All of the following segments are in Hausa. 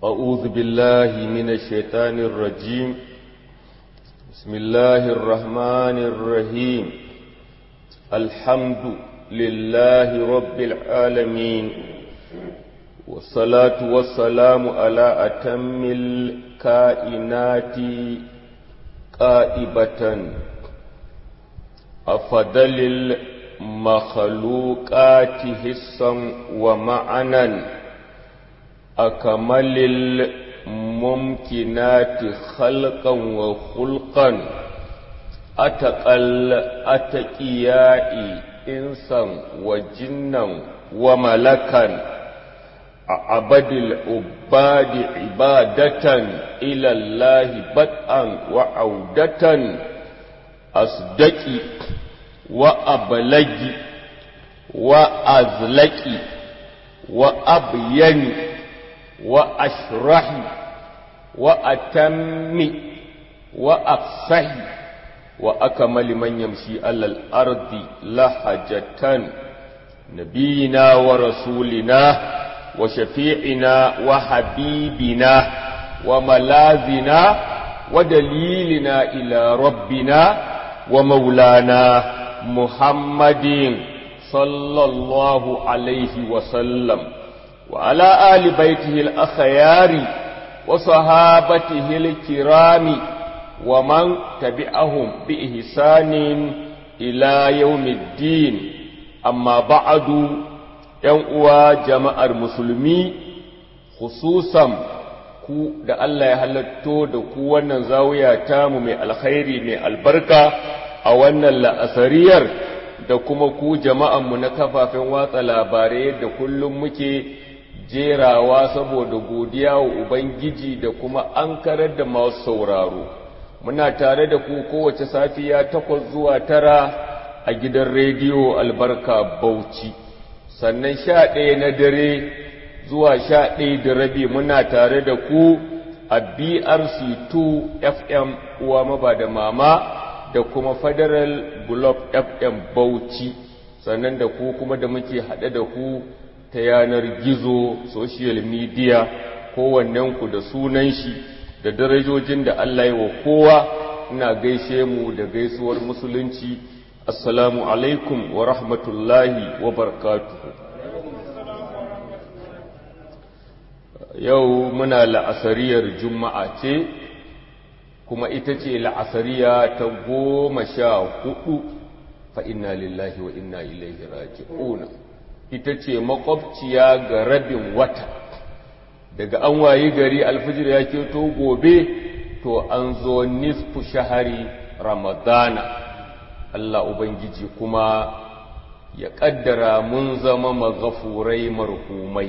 أعوذ بالله من الشيطان الرجيم بسم الله الرحمن الرحيم الحمد لله رب العالمين والصلاة والسلام على أتم الكائنات قائبة أفضل المخلوقات حسا ومعنا أكمل الممكنات خلقا وخلقا أتقل أتقياء إنسا وجنا وملكا أعبد العباد عبادة إلى الله بدءا وعودة أصدقي وأبلغي وأزلقي وأبيني وأشرحي وأتمي وأفصحي وأكمل من يمشي على الأرض لحجة نبينا ورسولنا وشفيعنا وحبيبنا وملاذنا ودليلنا إلى ربنا ومولانا محمد صلى الله عليه وسلم وعلى آل بيته الأخيار وصحابته الكرام ومن تبعهم بإحسان إلى يوم الدين أما بعد ينقوى جماعة المسلمين خصوصا ku da Allah ya halatto da ku wannan zawiya tamu mai alkhairi mai albarka a wannan la'asariyar da kuma ku jama'anmu na kafafen watsa labarai da kullum muke jerawa saboda godiya wa Ubangiji da kuma an karar da masu sauraro. Muna tare da ku kowace safiya takwas zuwa tara a gidan rediyo albarka Bauchi, sannan sha ɗaya na dare zuwa sha ɗaya da rabi muna tare da ku a BRC2 FM uwa maba da mama da kuma Federal Globe FM Bauchi, sannan da ku kuma da muke haɗe da ku ta yanar gizo social media kowannenku da sunan shi da darajojin da Allah yi wa kowa ina gaishe mu da gaisuwar musulunci assalamu alaikum wa rahmatullahi wa barakatuhu yau muna la'asariyar juma'a ce kuma ita ce la'asariya ta goma sha hudu fa inna lillahi wa inna ilaihi raji'una ita ce makwabciya ga rabin wata daga an wayi gari alfijir ya keto gobe to an zo nisfu shahari ramadana Allah Ubangiji kuma ya ƙaddara mun zama magafurai marhumai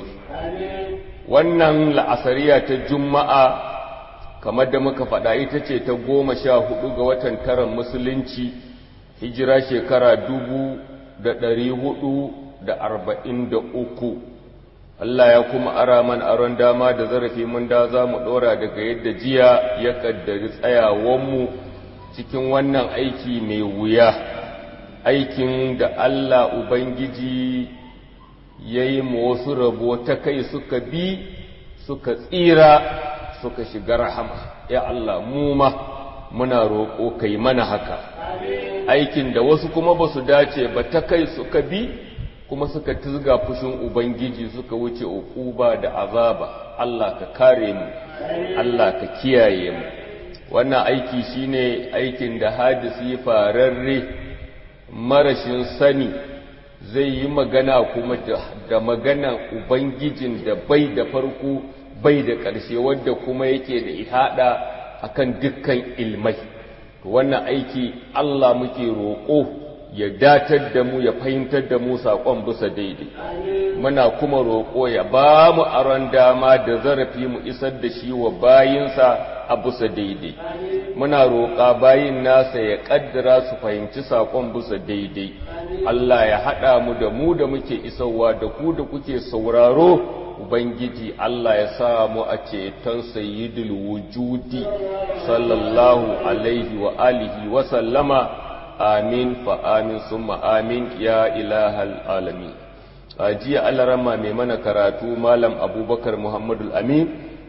wannan la'asariya ta juma'a kamar da muka faɗa ita ce ta goma sha hudu ga watan taron musulunci hijira shekara dubu da ɗari hudu da arba'in da uku Allah ya kuma ara man aron dama da zarafi mun da za mu ɗora daga yadda jiya ya ƙaddari tsayawanmu cikin wannan aiki mai wuya aikin da Allah Ubangiji ya yi wasu rabo ta kai suka bi suka tsira suka shiga rahama ya Allah mu ma muna roƙo kai mana haka aikin da wasu kuma ba su dace ba ta kai suka bi kuma suka tizga fushin Ubangiji suka wuce uquba da azaba Allah ka kare mu Allah ka kiyaye mu wannan aiki shine aikin da hadisi fararre marashin sani zai yi magana kuma da maganan Ubangijin da bai da farko bai da ƙarshe wadda kuma yake da ihada akan dukkan ilmai wannan aiki Allah muke roƙo ya datar da mu ya fahimtar da mu saƙon bisa daidai muna kuma roƙo ya ba mu aron dama da zarafi mu isar da shi wa bayinsa a bisa daidai muna roƙa bayin nasa ya ƙaddara su fahimci saƙon bisa daidai Allah ya haɗa mu da mu da muke isarwa da ku da kuke sauraro Ubangiji Allah ya sa mu a ceton sayyidul wujudi sallallahu alaihi wa alihi wa sallama amin fa amin summa amin ya ilahal alamin a jiya alarama mai mana karatu malam abubakar muhammadul amin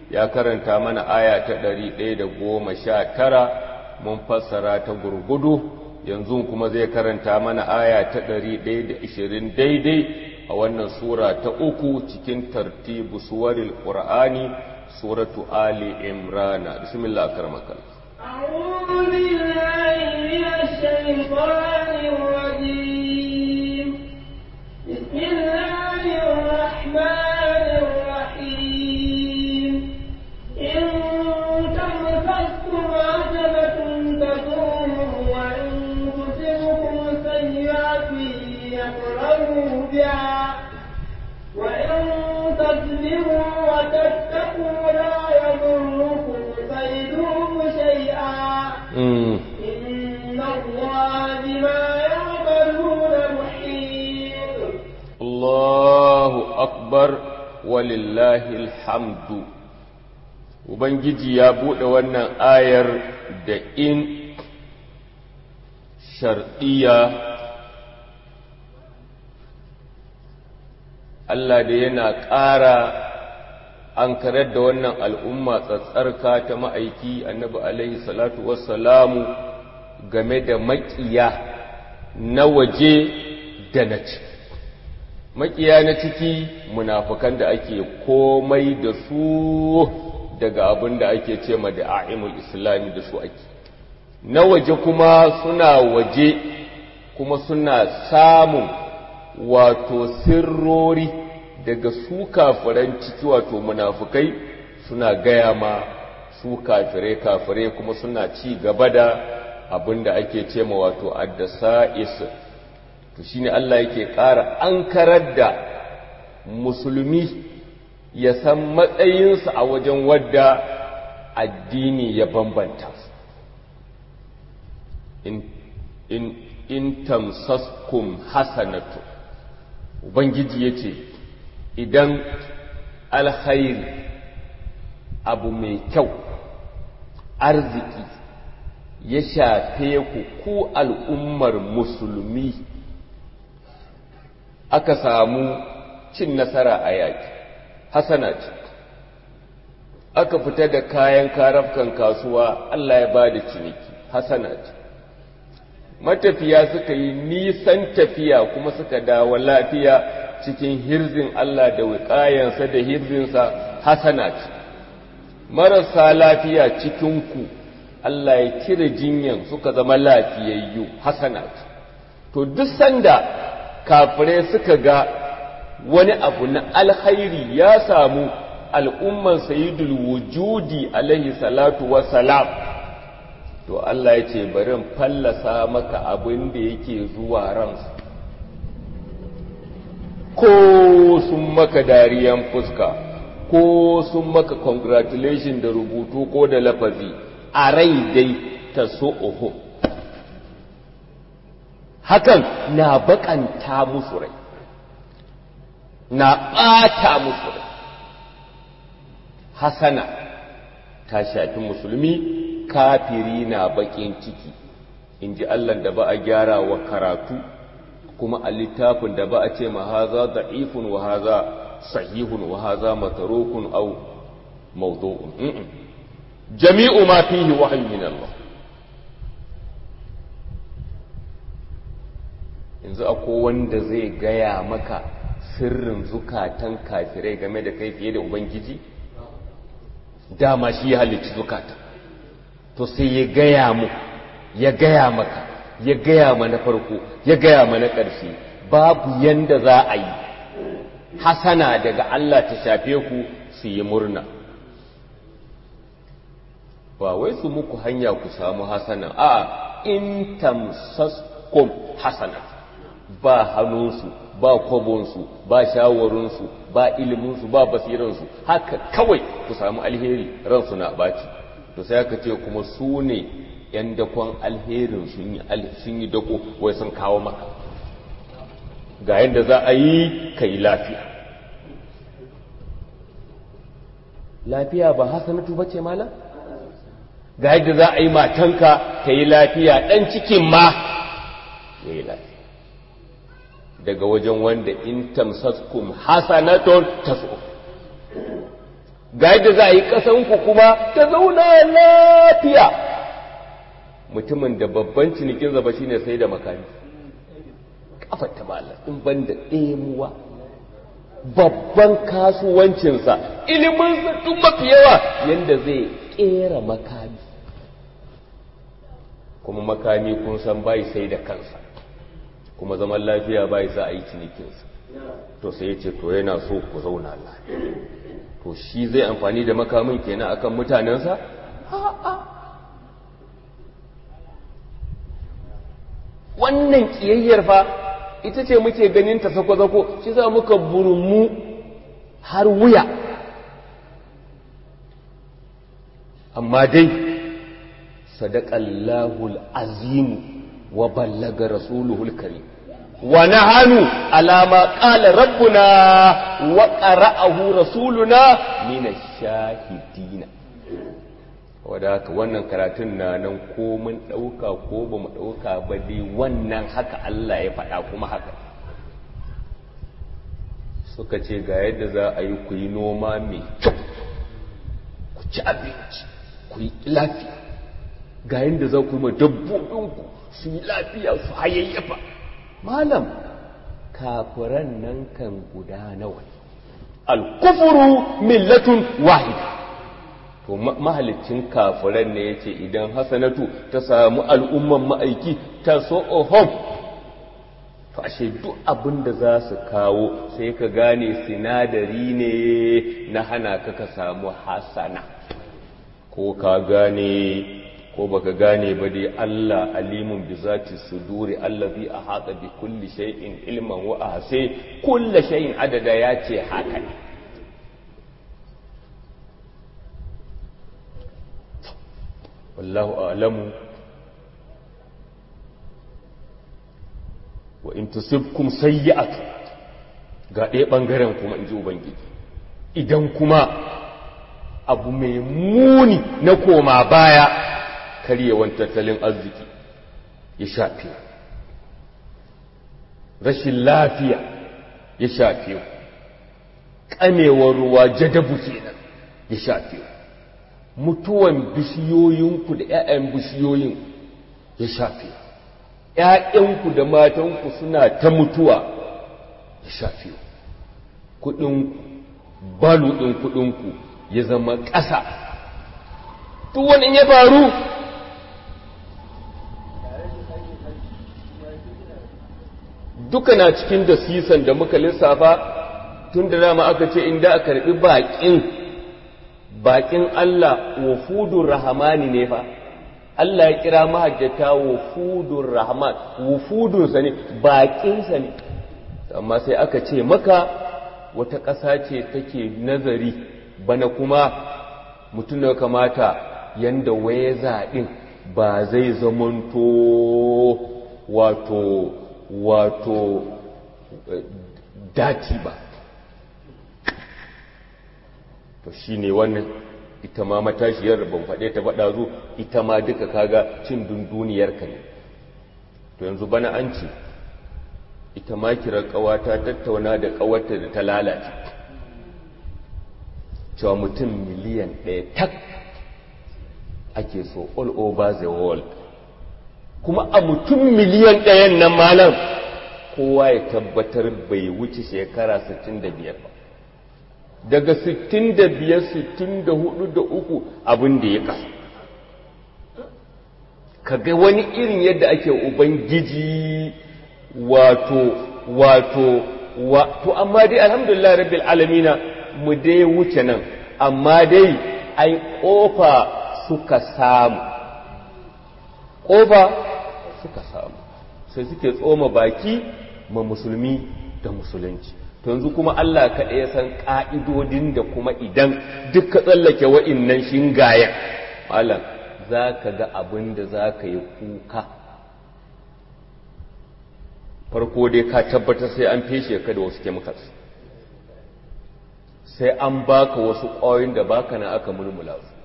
ya karanta mana aya ta ɗari ɗaya da goma sha tara mun fassara ta gurgudu yanzu kuma zai karanta mana aya ta ɗari ɗaya da ishirin daidai a wannan sura ta uku cikin tartibu suwaril ƙur'ani suratu ali imrana bismillah karmakal أعوذ بالله من الشيطان الرجيم بسم الله الرحمن الرحيم إن تمسكم عجبة تدوم وإن تصبكم سيئة يقرروا بها وإن تسلموا وتتقوا لا يضركم كيدهم شيئا إن الله بما يعملون محيط Allahu akbar walillahi alhamdu Ubangiji ya buɗe wannan ayar da in sharɗiya Allah da yana ƙara an karar da wannan al'umma tsatsarka ta ma'aiki annabi alaihi salatu wassalamu game da maƙiya na waje da na ciki. makiya na ciki munafukan da ake komai da su daga abin da ake ce ma da a'imul islami da su ake na waje kuma suna waje kuma suna samun wato sirrori daga su kafiran ciki wato munafukai suna gaya ma su kafire kafire kuma suna ci gaba da abin da ake ce ma wato addasa isa to shine Allah yake ƙara ankarar da musulmi ya san matsayinsa a wajen wadda addini ya bambanta su in, in, in tamsaskum hasanatu ubangiji ya ce idan alkhairi abu mai kyau arziki ya shafe ku ku al'ummar musulmi aka samu cin nasara a yaƙi hasana ce aka fita da kayan karafkan kasuwa Allah ya ba da ciniki hasana ce matafiya suka yi nisan tafiya kuma suka dawo lafiya cikin hirzin Allah da wiƙayensa da hirzinsa hasana ce marasa lafiya cikinku Allah ya cire jinyan suka zama lafiyayyu hasana ce to duk sanda kafirai suka ga wani abu na alkhairi ya samu al'umman sayidul wujudi alaihi salatu salam to Allah ya ce bari fallasa maka abin da yake zuwa ransu ko sun maka dariyan fuska ko sun maka congratulation da rubutu ko da lafazi a rai dai ta so hakan na bakanta musu rai na ɓata musu rai hasana ta shafi musulmi kafiri na bakin ciki in ji Allah da ba a gyara wa karatu kuma a littafin da ba a ce ma haza da'ifun wa haza sahihun wa haza matarukun au mawdu'un jami'u ma fihi wahyu min Allah yanzu akwai wanda zai gaya maka sirrin zukatan kafirai game da kai fiye da ubangiji dama shi ya halicci zukata to sai ya gaya mu ya gaya maka ya gaya ma na farko ya gaya ma na ƙarshe babu yanda za a yi hasana daga Allah ta shafe ku su yi murna ba wai su muku hanya ku samu hasana a in tamsaskum hasana ba hannunsu ba kwabonsu ba shawarunsu ba iliminsu ba basiransu haka kawai ku samu alheri ransu na baci to sai aka ce kuma su ne ‘yan dakon alherin sun yi dako wai sun kawo maka ga yadda za a yi ka yi lafiya lafiya ba hasanatu ba ce malam ga yadda za a yi matanka ka yi lafiya ɗan cikin ma ya yi lafiya daga wajen wanda in tamsaskum hasanatun tasu ga yadda za a yi ƙasanku kuma ta zauna lafiya mutumin da babban cinikin zaba shine sai da makami kafar ta malar in ban da ɗemuwa babban kasuwancinsa ilimin tun mafi yawa yadda zai ƙera makami kuma makami kun san bai sai da kansa kuma zaman lafiya bai za a yi cinikinsa to sai ya ce to yana so ku zauna lafiya to shi zai amfani da makamin kenan akan mutanensa wannan kiyayyar fa ita ce muke ganin ta sako-sako shi za muka burmu har wuya amma dai sadaqallahul azimu wa ballaga rasuluhul karim wa nahanu ala ma qala rabbuna wa qara'ahu rasuluna min ash-shahidina wadda haka wannan karatun na nan ko mun ɗauka ko ba mu ɗauka ba dai wannan haka Allah ya faɗa kuma haka suka ce ga yadda za a yi ku yi noma mai kyau ku ci abinci ku yi lafiya ga yadda za ku yi ma dabbobinku su yi lafiya su hayayyafa malam kafiran nan kan guda nawa al-kufuru millatun wahida to mahalicin kafiran ne yace idan hasanatu ta samu al'umman ma'aiki ta so ohom to ashe duk abin da za su kawo sai ka gane sinadari ne na hana ka ka samu hasana ko ka gane ko baka gane ba dai Allah alimun bi zati suduri allazi ahata bi kulli shay'in ilman wa ahsa kulli shay'in adada yace haka ne wallahu a'lamu wa in tusibkum sayyi'atu ga ɗaya ɓangaren kuma in ji ubangiji idan kuma abu mai muni na koma baya karyewan tattalin arziki ya shafe rashin lafiya ya shafe ƙamewar ruwa jadabu kenan ya shafe mutuwan bishiyoyinku da 'ya'yan bishiyoyin ya shafe ‘ya'yanku da matanku suna ta mutuwa ya shafe kuɗinku balu ɗin kuɗinku ya zama ƙasa duk wani ya faru duka na cikin da sisan da muka lissafa tun da dama aka ce inda a karɓi baƙin baƙin Allah wa fudun rahamani ne fa Allah ya kira mahajjata wufudun rahman wufudunsa ne baƙinsa ne amma sai aka ce maka wata ƙasa ce take nazari bana kuma mutum da kamata yanda waye zaɗin ba zai zamanto wato wato dati ba to shine wannan ita ma matashiyar ban faɗe ta faɗa zo ita ma duka kaga cin dunduniyar ka ne to yanzu bana an ce ita ma kira ƙawata tattauna da ƙawarta da ta lalace cewa mutum miliyan ɗaya tak ake so all over the world kuma a mutum miliyan ɗayan nan malam kowa ya tabbatar bai wuce shekara 65 ba daga 65 64 da uku abin da ya kasa kaga wani irin yadda ake ubangiji wato wato wato amma dai alhamdulillah rabbil alamina mu dai wuce nan amma dai ai kofa suka samu kofa suka samu sai suke tsoma baki ma musulmi da musulunci to yanzu kuma Allah kaɗai ya san ƙa'idodin da kuma idan duk ka tsallake wa'innan shingayen malam za ka ga abin da za ka yi kuka farko dai ka tabbatar sai an feshe ka da wasu chemicals sai an baka wasu ƙwayoyin da baka na aka mulmula su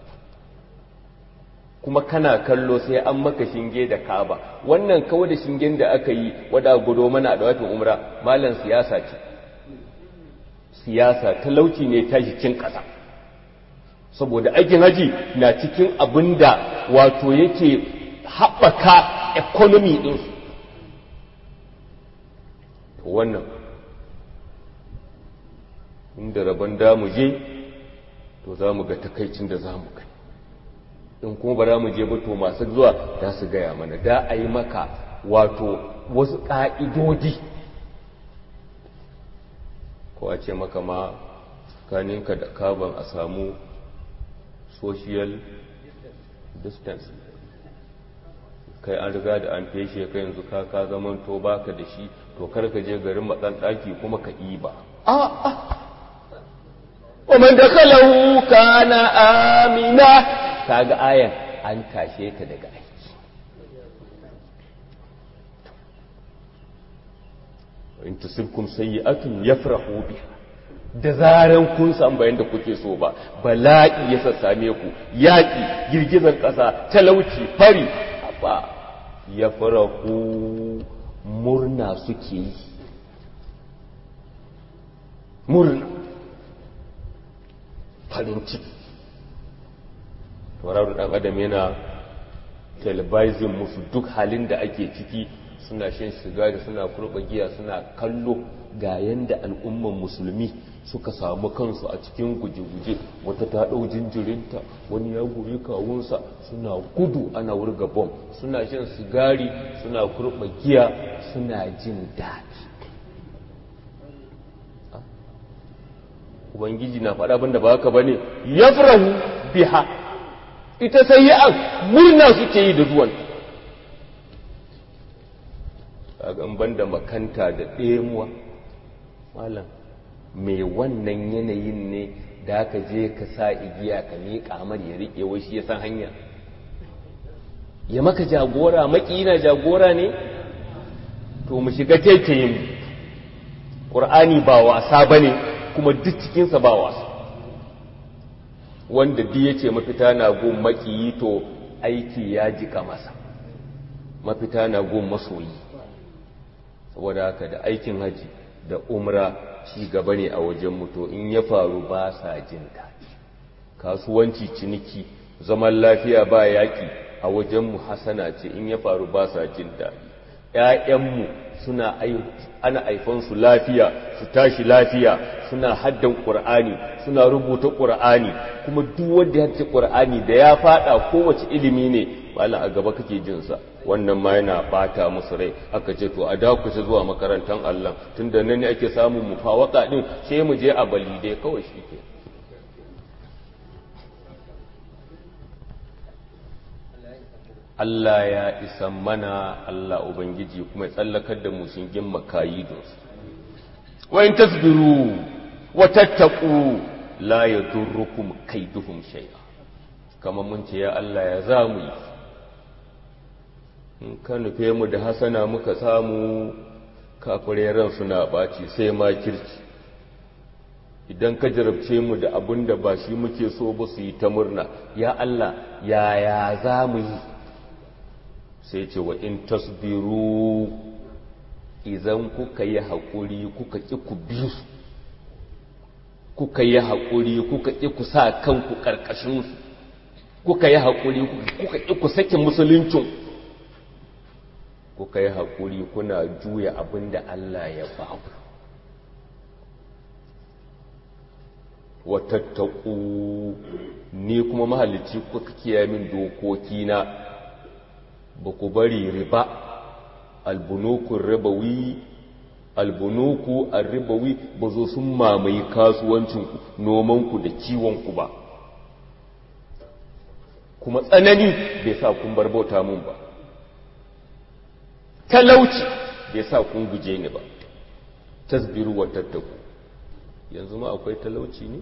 kuma kana kallo sai an maka shinge da kaba wannan kawai da shingen da aka yi wada gudo mana da watan umra malam siyasa ce siyasa talauci ne tashi cin ƙasa saboda aikin haji na cikin abin da wato yake haɓaka economy ɗinsu wannan inda rabon damu je to za mu ga takaicin da za mu kai in kuma ba za mu je ba to masu zuwa za su gaya mana da a yi maka wato wasu ƙa'idodi ko a ce maka ma kaninka da kaban a samu social distance kai an riga da an feshe ka yanzu ka ka zaman to baka da shi to kar ka je garin matsan ɗaki kuma ka iba a'a ومن دخله كان آمنا kaga ayan an tashe ta daga aiki in tusibkum sayyi'atun yafrahu biha da zaran kun san bayan da kuke so ba bala'i ya sassame ku yaƙi girgizar ƙasa talauci fari ba ya farahu murna suke yi murna farin ciki tauraron ɗan adam yana telebizin musu duk halin da ake ciki suna shan sigari suna kurɓa giya suna kallo ga yanda al'umman musulmi suka samu kansu a cikin guje-guje wata ta ɗau jinjirinta wani ya goyi kawunsa suna gudu ana wurga bom suna shan sigari suna kurɓa giya suna jin daɗi ubangiji na faɗa abinda ba haka ba ne ya biha ita sai yi an murna suke yi da zuwan a ban da makanta da ɗemuwa malam mai wannan yanayin ne da aka je ka sa igiya ka miƙa mar ya riƙe wai shi ya san hanya ya maka jagora na jagora ne to mu shiga taitayin ƙur'ani ba wasa ba ne kuma duk cikinsa ba wasa wanda duk ya ce mafita na gun makiyi to aiki ya jika masa mafita na gun masoyi saboda haka da aikin haji da umra ci gaba ne a wajen mutu in ya faru ba sa jin daɗi kasuwanci ciniki zaman lafiya ba yaƙi a wajenmu hasana ce in ya faru ba sa jin daɗi ‘ya'yanmu suna ana aifansu lafiya su tashi lafiya suna haddan ƙur'ani suna rubuta ƙur'ani kuma duk wanda ya ce ƙur'ani da ya faɗa kowace ilimi ne malam a gaba kake jinsa wannan ma yana bata musu rai aka ce to a dakuce zuwa makarantar Allah tunda nan ne ake samun mufawaka din sai mu je a balide kawai shi ke Allah ya isa mana Allah Ubangiji kuma ya tsallakar da mu shingin makayi don su wa in tasbiru wa tattaqu la yadurrukum kaiduhum shay'a kamar mun ce ya Allah ya zamu yi in ka nufe mu da hasana muka samu kafirai ran suna ɓaci sai ma kirci idan ka jarabce mu da abin da ba shi muke so ba su yi ta murna ya Allah yaya za mu yi sai ce wa in tasbiru idan kuka yi haƙuri kuka ƙi ku bi su kuka yi haƙuri kuka ƙi ku sa kanku ƙarƙashinsu kuka yi haƙuri kuka ƙi ku sake musuluncin kuka yi haƙuri kuna juya abin da Allah ya ba ku watattaku ni kuma mahalicci kuka kiyaye min dokokina ba ku bari riba albunukun ribawi albunuku arribawi ba zo sun mamaye kasuwancinku nomanku da kiwonku ba kuma tsanani bai sa kun bar bauta mun ba talauci bai sa kun guje ni ba tasbiru wa tattaku yanzu ma akwai talauci ne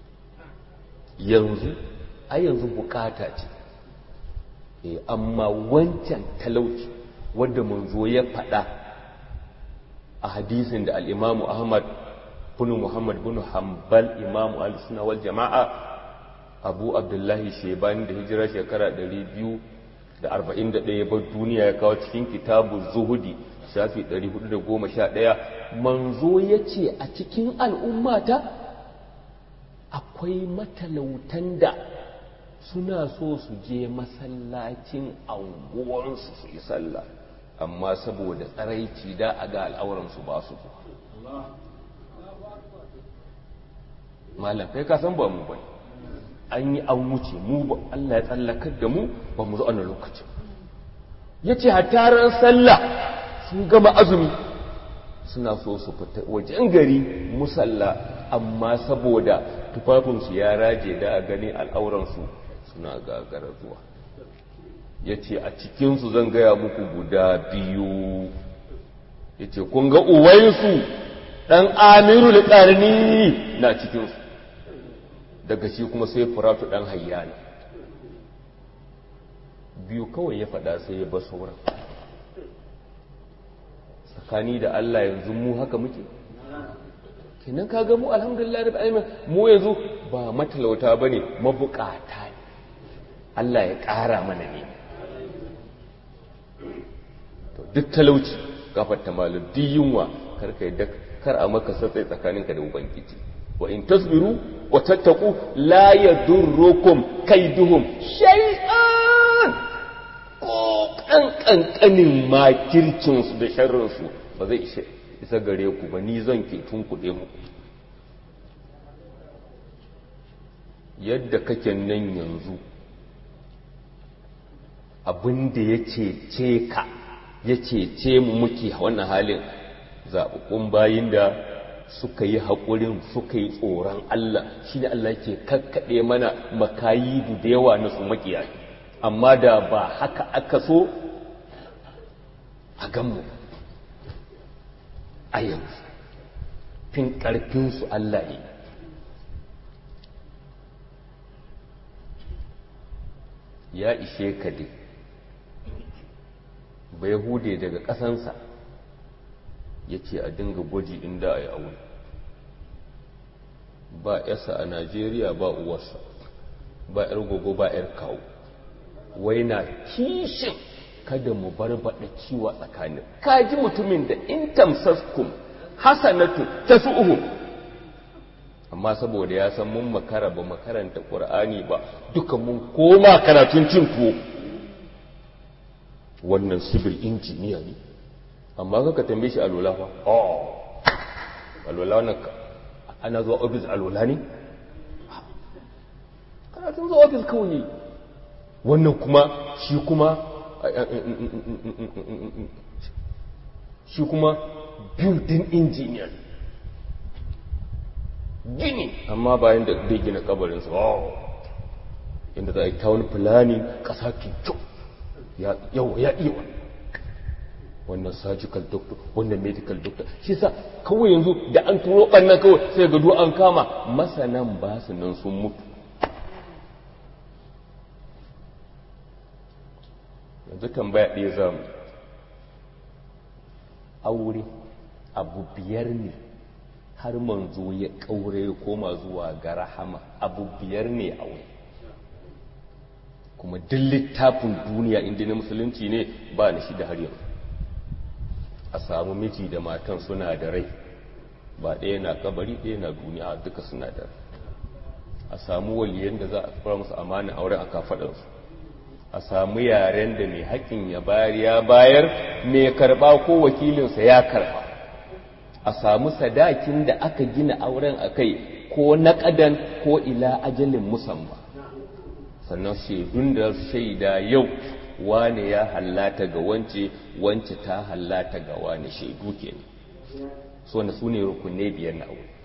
yanzu a yanzu bukata ce e, amma wancan talauci wadda manzo ya faɗa a hadisin da al'imamu ahmad bin muhammad bin hanbal imamu al-suna wal jama'a abu abdullahi shebani da hijira shekara 241 ya bar duniya ya kawo cikin kitabu zuhudi shafi 411 manzo ya ce a cikin al'ummata akwai matalautan da suna so su je masallacin anguwansu su yi sallah amma saboda tsaraici da a ga al'auransu ba su zuwa malam kai ka san ba mu bane an yi an wuce mu ba Allah ya tsallakar da mu ba mu zo ana lokacin yace hatta ran sallah sun gama azumi suna so su fita wajen gari musalla amma saboda tufafinsu ya raje da a gani al'auransu suna gagara zuwa ya ce a cikinsu zan gaya muku guda biyu ya ce kun ga uwayensu ɗan amiru ƙarni na cikinsu daga shi kuma sai furatu ɗan hayyana biyu kawai ya faɗa sai ya ba sauran tsakani da Allah yanzu mu haka muke kenan kaga mu alhamdulillah rabbil alamin mu yanzu ba matalauta bane mabukata ne Allah ya ƙara mana ne to duk talauci gafarta malu duk yunwa kar kai da kar a maka satsai tsakaninka da ubangiji wa in tasbiru wa tattaqu la yadurrukum kaiduhum shay'an ko kankanin makircinsu da sharrinsu ba zai isa gare ku ba ni zan ke tunkuɗe muku yadda kake nan yanzu abinda ya cece ka ya cece mu muke wannan halin zaɓaɓɓun bayin da suka yi haƙurin suka yi tsoron Allah shi ne Allah ke kakkaɗe mana makayi da yawa na su makiyayi amma da ba haka aka so a ganmu a yanzu fin ƙarfinsu Allah ne ya ishe ka dai bai hude daga ƙasansa ya ce a dinga gwaji inda a yi aure ba yasa a najeriya ba uwarsa ba 'yar gogo ba 'yar kawo wai na kishin kada mu bar baɗa ciwa tsakanin kaji mutumin da in tamsaskum hasanatu tasu'uhum amma saboda ya san mun makara ba makaranta qur'ani ba duka mun koma karatun cin tuwo wannan civil engineer ne amma kaka tambaye shi alola fa oh alola wannan ana zuwa office alola ne karatun zuwa office kawai wannan kuma shi kuma shi kuma building engineer gini amma bayan da zai gina kabarinsa inda za a yi town planning ƙasa ke kyau yawa ya iya wani wannan surgical doctor wannan medical doctor shi sa kawai yanzu da an turo ɓannan kawai sai gado an kama masanan ba su nan sun mutu yanzu tambaya ɗaya za mu aure abu biyar ne har manzo ya ƙaure ya koma zuwa ga rahama abu biyar ne aure kuma duk littafin duniya inda na musulunci ne ba na shi da har yanzu a samu miji da matan suna da rai ba ɗaya na kabari ɗaya na duniya duka suna da rai a samu waliyan da za a fara musu amana auren a kafaɗarsu a samu yaren da mai haƙƙin ya bayar ya bayar mai karɓa ko wakilinsa ya karɓa a samu sadakin da aka gina auren a kai ko naƙadan ko ila ajalin musamman sannan shaidun da shaida yau wane ya hallata ga wance wance ta hallata ga wane shaidu ke so na su ne rukunai biyar na aure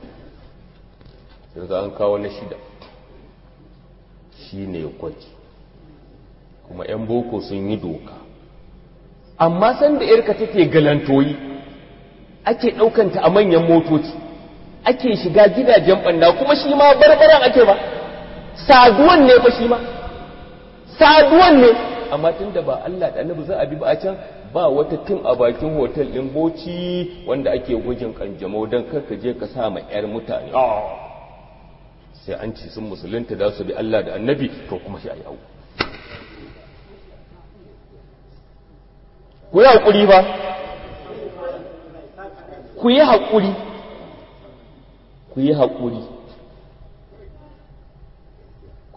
yanzu an kawo na shida shi ne gwaji kuma 'yan boko sun yi doka amma sanda yarka take galantoyi ake ɗaukanta a manyan motoci ake shiga gidajen ɓanna kuma shi ma barbaran ake ba saduwan ne fa shi ma saduwan ne amma tun da ba Allah da annabi za a bi ba a can ba wata tun a bakin hotel ɗin boci wanda ake gwajin kanjamau don karka je ka sa ma 'yar mutane sai an ci sun musulunta da su bi Allah da annabi to kuma shi a yawo ku yi haƙuri ba ku yi haƙuri ku yi haƙuri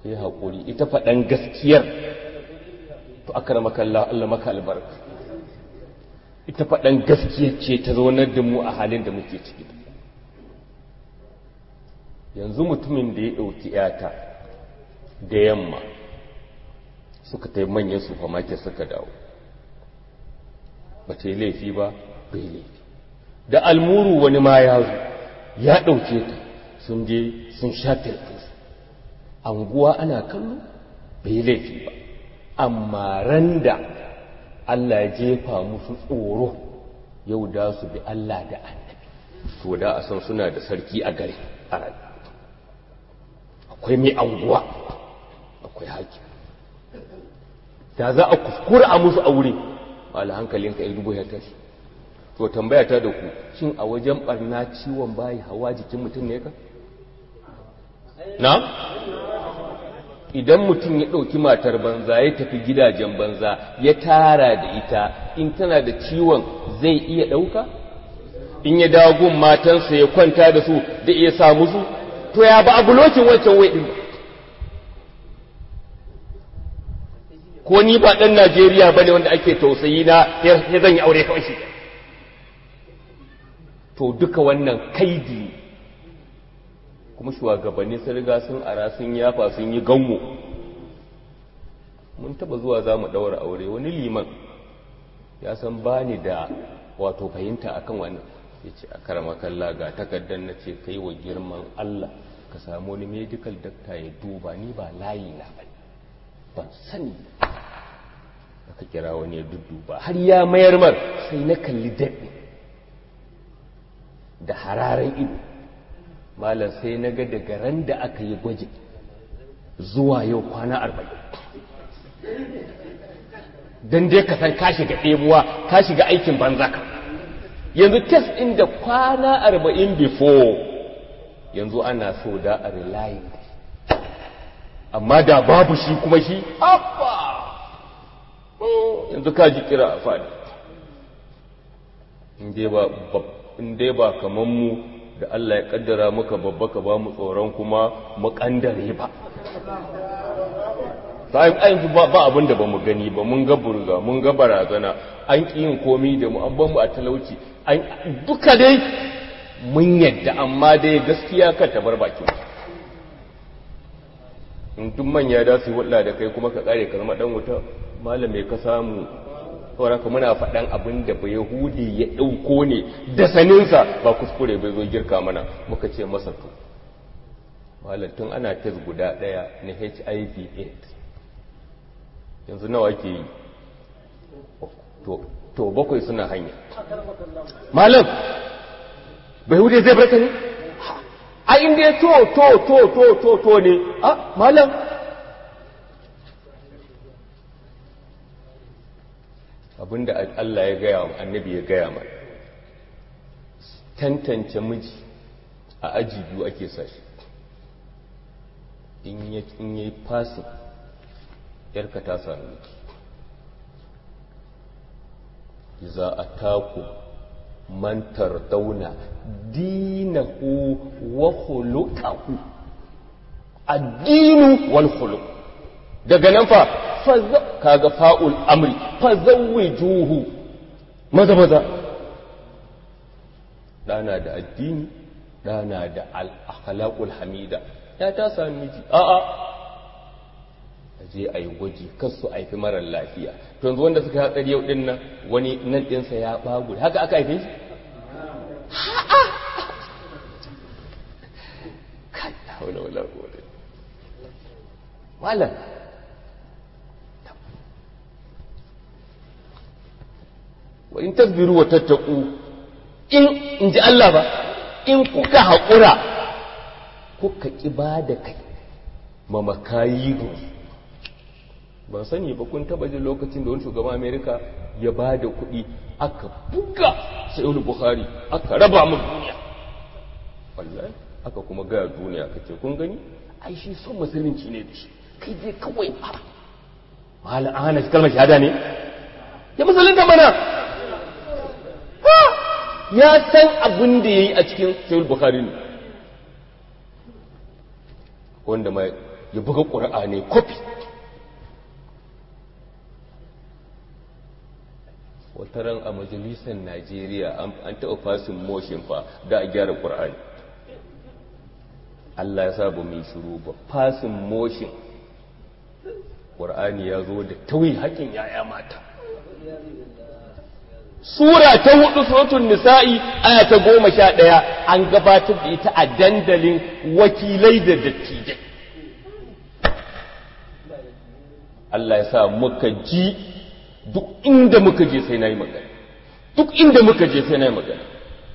ku yi haƙuri ita faɗan gaskiyar to aka rama kalla Allah maka albarka ita faɗan gaskiyar ce ta zaunar da mu a halin da muke ciki yanzu mutumin da ya ɗauki ‘yata da yamma suka ta yi manyan supermarket suka dawo ba ta yi laifi ba bai laifi da almuru wani ma ya zo ya ɗauke ta sun je sun sha telefis anguwa ana kallo bai laifi ba amma ran da Allah ya jefa musu tsoro yau da su bi Allah da annabi to da a san suna da sarki a gari a ran akwai mai anguwa akwai haƙi da za a kuskura a musu aure wala hankalinka ya dubu ya tashi to tambaya ta da ku shin a wajen barna ciwon bayi hawa jikin mutum ne ka na idan mutum ya ɗauki matar banza ya tafi gidajen banza ya tara da ita in tana da ciwon zai iya ɗauka in ya dagun matansa ya kwanta da su da iya sa musu to ya ba a bulokin wancan wai ɗin ko ni ba ɗan najeriya ba ne wanda ake tausayi na ya zan yi aure kawai shi to duka wannan kaidi kuma shugabanni sun riga sun ara sun yafa sun yi gango mun taba zuwa za mu ɗaura aure wani liman ya san ba ni da wato fahimta akan wannan ya ce a karama kalla ga takardar na ce kai wa girman Allah ka samu wani medical doctor ya duba ni ba layi na ba ban sani aka kira wani ya dudduba har ya mayar mar sai na kalli daɗi da hararen ido malam sai na ga daga ran da aka yi gwaji zuwa yau kwana arba'in don dai ka san ka shiga ɗebuwa ka shiga aikin banza ka yanzu test ɗin da kwana arba'in before yanzu ana so da a relying amma da babu shi kuma shi abba yanzu ka ji kira a fadi in dai ba kaman mu da Allah ya kaddara muka babba ka ba mu tsoron kuma mu kandare ba sai ayin ba ba abin da bamu gani ba mun ga burga mun ga barazana an ki yin komi da mu an ban mu a talauci an duka dai mun yadda amma dai gaskiya ka ta bar bakin in duk manya da su hulɗa da kai kuma ka kare ka zama dan wuta malame ka samu saboda ka muna faɗan abin da ba yahudi ya ɗauko ne da saninsa ba kuskure bai zo girka mana muka ce masa to tun ana tes guda ɗaya na hiv aids yanzu nawa ke yi to bakwai suna hanya malam bai yahudi zai barka ne a inda ya to to to to to to ne a malam abinda Allah ya gaya wa annabi ya gaya mana tantance miji a aji biyu ake sashi in ya in yayi fasin yarka ta sami miki za a taku mantar dauna dinahu wa khuluqahu addinu wal khuluq daga nan fa kaga fa'ul amri fazawwijuhu maza maza dana da addini dana da al-akhlaqul hamida ya ta sami miji a a je ayi gwaji kar su aifi marar lafiya to yanzu wanda suka hatsari yau din nan wani nan ɗinsa ya bagu haka aka haife shi kai haula wala quwwata malam wa in tasbiru wa tattaku in in ji Allah ba in kuka haƙura kuka ƙi ba da kai ma makayi ban sani ba kun taba jin lokacin da wani shugaban amerika ya ba da kuɗi aka buga sai wani buhari aka raba mu duniya wallahi aka kuma gaya duniya ka ce kun gani ai shi son musulunci ne da shi kai dai kawai a mahala an hana shi kalmar shahada ne ya musulunta mana ya san abin da ya yi a cikin sayul bukhari ne wanda mai ya buga ƙura'ani kofi wataran a majalisar najeriya an taɓa fasin motion fa da a gyara ƙura'ani allah ya sa ba mai shiru ba fasin motion ƙura'ani ya zo da tauyi haƙin yaya mata Sura ta hudu suratul nisa'i aya ta goma sha ɗaya an gabatar da ita a dandalin wakilai da dattijai. Allah ya sa muka ji duk inda muka je sai na yi magana. Duk inda muka je sai na yi magana.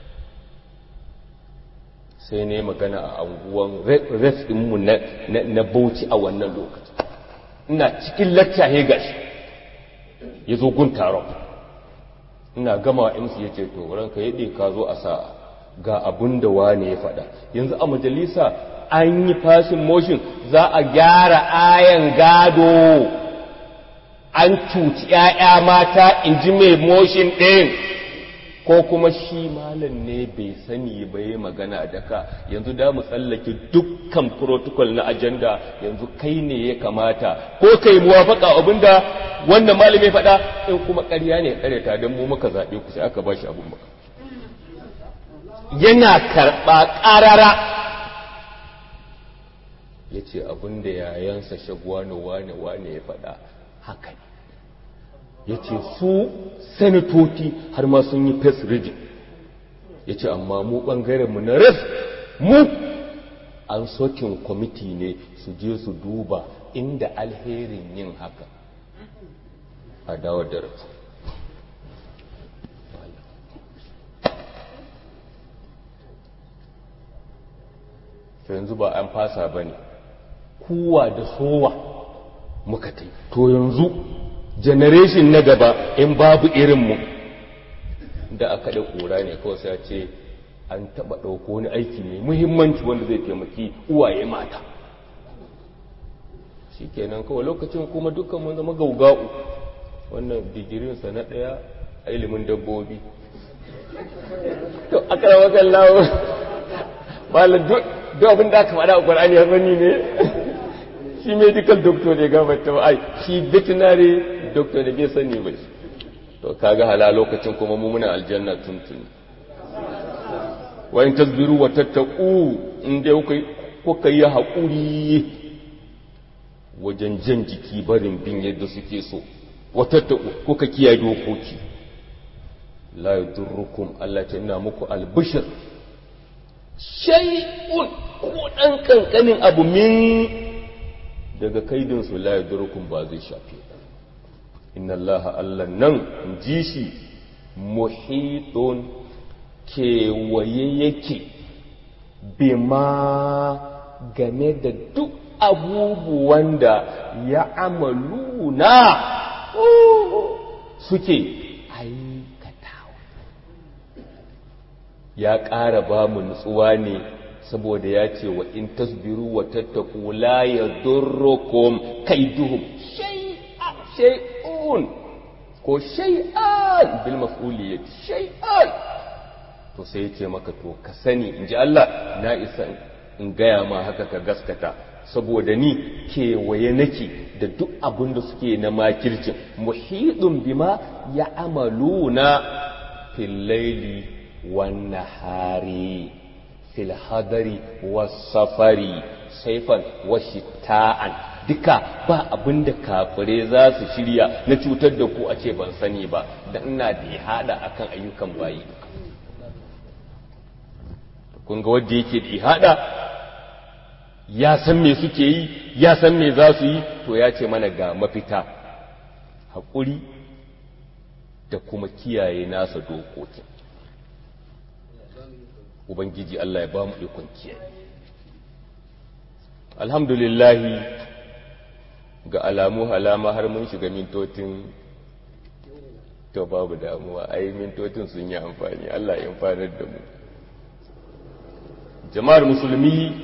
Sai na yi magana a anguwan res ɗinmu na bauchi a wannan lokaci. Ina cikin lacca gashi ya zo gun taron. ina gama imsu ya ce to ranka yaɗe ka zo a sa ga abin da wane ya faɗa yanzu a majalisa an yi fashin motion za a gyara ayan gado an cuci ‘ya'ya mata in ji mai motion ɗin ko kuma shi malam ne bai sani ba yi magana da ka yanzu da mu tsallake dukkan protocol na ajanda yanzu kai ne ya kamata ko kai muwafaka abinda wannan malami ya faɗa in kuma ƙarya ne ƙaryata don mu muka zaɓe ku sai aka ba shi abin maka yana karɓa ƙarara ya ce abin da yayansa shagwani wane wane ya faɗa haka ne ya ce su sanatoci har ma sun yi face reading ya ce amma mu ɓangarenmu na ref mu an sokin kwamiti ne su je su duba inda alherin yin haka a dawo da rafu to yanzu ba an fasa ba ne kuwa da sowa muka tai to yanzu generation na gaba in babu irinmu da aka da kura ne kawai sai ce an taba ɗauko wani aiki mai muhimmanci wanda zai taimaki uwaye mata shi kenan kawai lokacin kuma dukkan mun zama gauga'u wannan digirinsa na ɗaya a ilimin dabbobi to aka rawa kan lawo malam duk abin da aka faɗa a ƙwar'ani ya sani ne shi medical doctor ne gabata ba ai shi veterinary doctor ne bai sani ba to kaga hala lokacin kuma mu muna aljanna tuntuni wa in tasbiru wa tattaqu in dai kuka yi haƙuri wajen jan jiki barin bin yadda suke so wa tattaqu kuka kiyaye dokoki la yadurrukum Allah ta ina muku albishir shay'un ko dan kankanin abu min daga kaidinsu la yadurrukum ba zai shafe inna Allah Allah nan in ji shi muhitun kewaye yake bima game da duk abubuwan da ya amaluna suke aikatawa ya ƙara ba mu nutsuwa ne saboda ya ce wa in tasbiru wa tattaku la yadurrukum kaiduhum shay'a shay'un ko shay'an bil maf'uliyati shay'an to sai ya ce maka to ka sani inji Allah na isa in gaya ma haka ka gaskata saboda ni kewaye nake da duk abin da suke na makircin muhidun bima ya amaluna fil laili wan nahari fil hadari was safari saifan wa shita'an duka ba abin da kafire za su shirya na cutar da ku a ce ban sani ba da ina da ya hada akan ayyukan bayi kun ga wanda yake da ihada ya san me suke yi ya san me za su yi to ya ce mana ga mafita haƙuri da kuma kiyaye nasa dokokin ubangiji Allah ya ba mu ikon kiyaye alhamdulillahi ga alamu halama har mun shiga mintotin to babu damuwa ai mintotin sun yi amfani Allah ya amfanar da mu jama'ar musulmi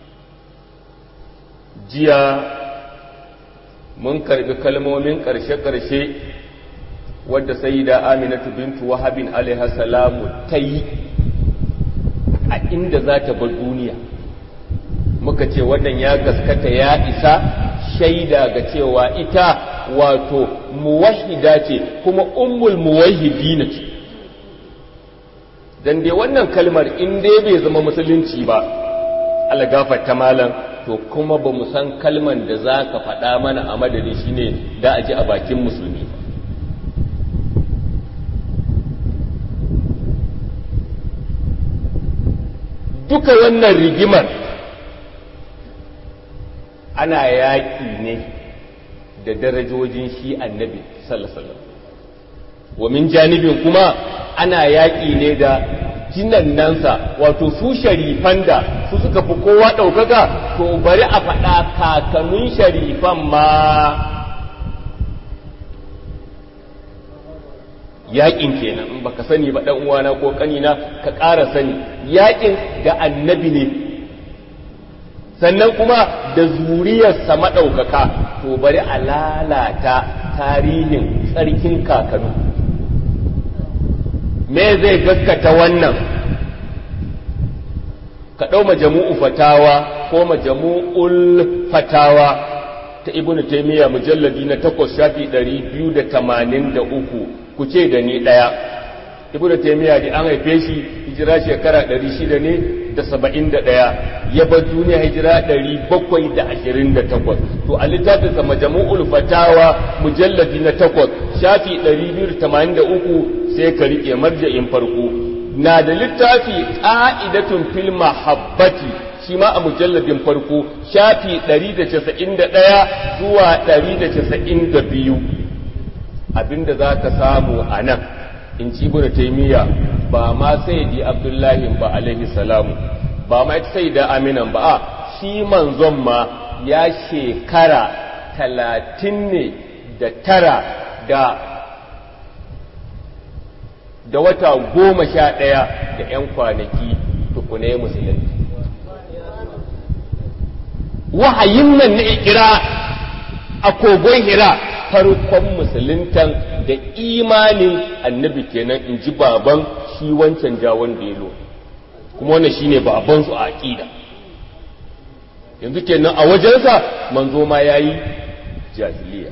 jiya mun karbi kalmomin ƙarshe-ƙarshe wadda sai da aminatu bintu wahabin alaihassalamu ta yi a inda za ta bar duniya muka ce wannan ya gaskata ya isa shaida ga cewa ita wato muwahida ce kuma ummul muwahidina ce dan dai wannan kalmar in dai bai zama musulunci ba Allah gafarta malam to kuma ba mu san kalman da za ka faɗa mana a madadin shi ne da a ji a bakin musulmi duka wannan rigimar ana yaƙi ne da darajojin shi annabi sallallahu wa min janibin kuma ana yaƙi ne da jinannansa wato su sharifan da su suka fi kowa ɗaukaka to bari a faɗa kakannin sharifan ma yaƙin kenan in baka sani ba ɗan uwana ko ƙanina ka ƙara sani yaƙin da annabi ne sannan kuma da zuriyarsa maɗaukaka to bari a lalata tarihin tsarkin kakanu me zai gaskata wannan ka ɗau majamu'u fatawa ko majamu'ul fatawa ta ibn taymiya mujalladi na takwas shafi ɗari biyu da tamanin da uku ku ce da ni ɗaya ibn taymiya da an haife shi hijira shekara ɗari shida ne da saba'in da ɗaya ya bar duniya hijira ɗari bakwai da ashirin da takwas to a littafinsa majamu'ul fatawa mujalladi na takwas shafi ɗari biyu da tamanin da uku sai ka riƙe marja'in farko na da littafi ƙa'idatun fil mahabbati shi ma a mujalladin farko shafi 191 zuwa 192 abinda za ka samu a nan in ci ibn taimiyya ba ma sai di abdullahi ba alaihi salamu ba ma ita sai da aminan ba a shi manzon ma ya shekara talatin ne da tara da da wata goma sha ɗaya da ‘yan kwanaki tukune musulunci. Wahayin nan na ikira a kogon hira farkon musuluntan da imanin annabi kenan in ji baban shi wancan jawon delo kuma wannan shine babansu a aƙida yanzu kenan a wajensa manzo ma ya yi jahiliya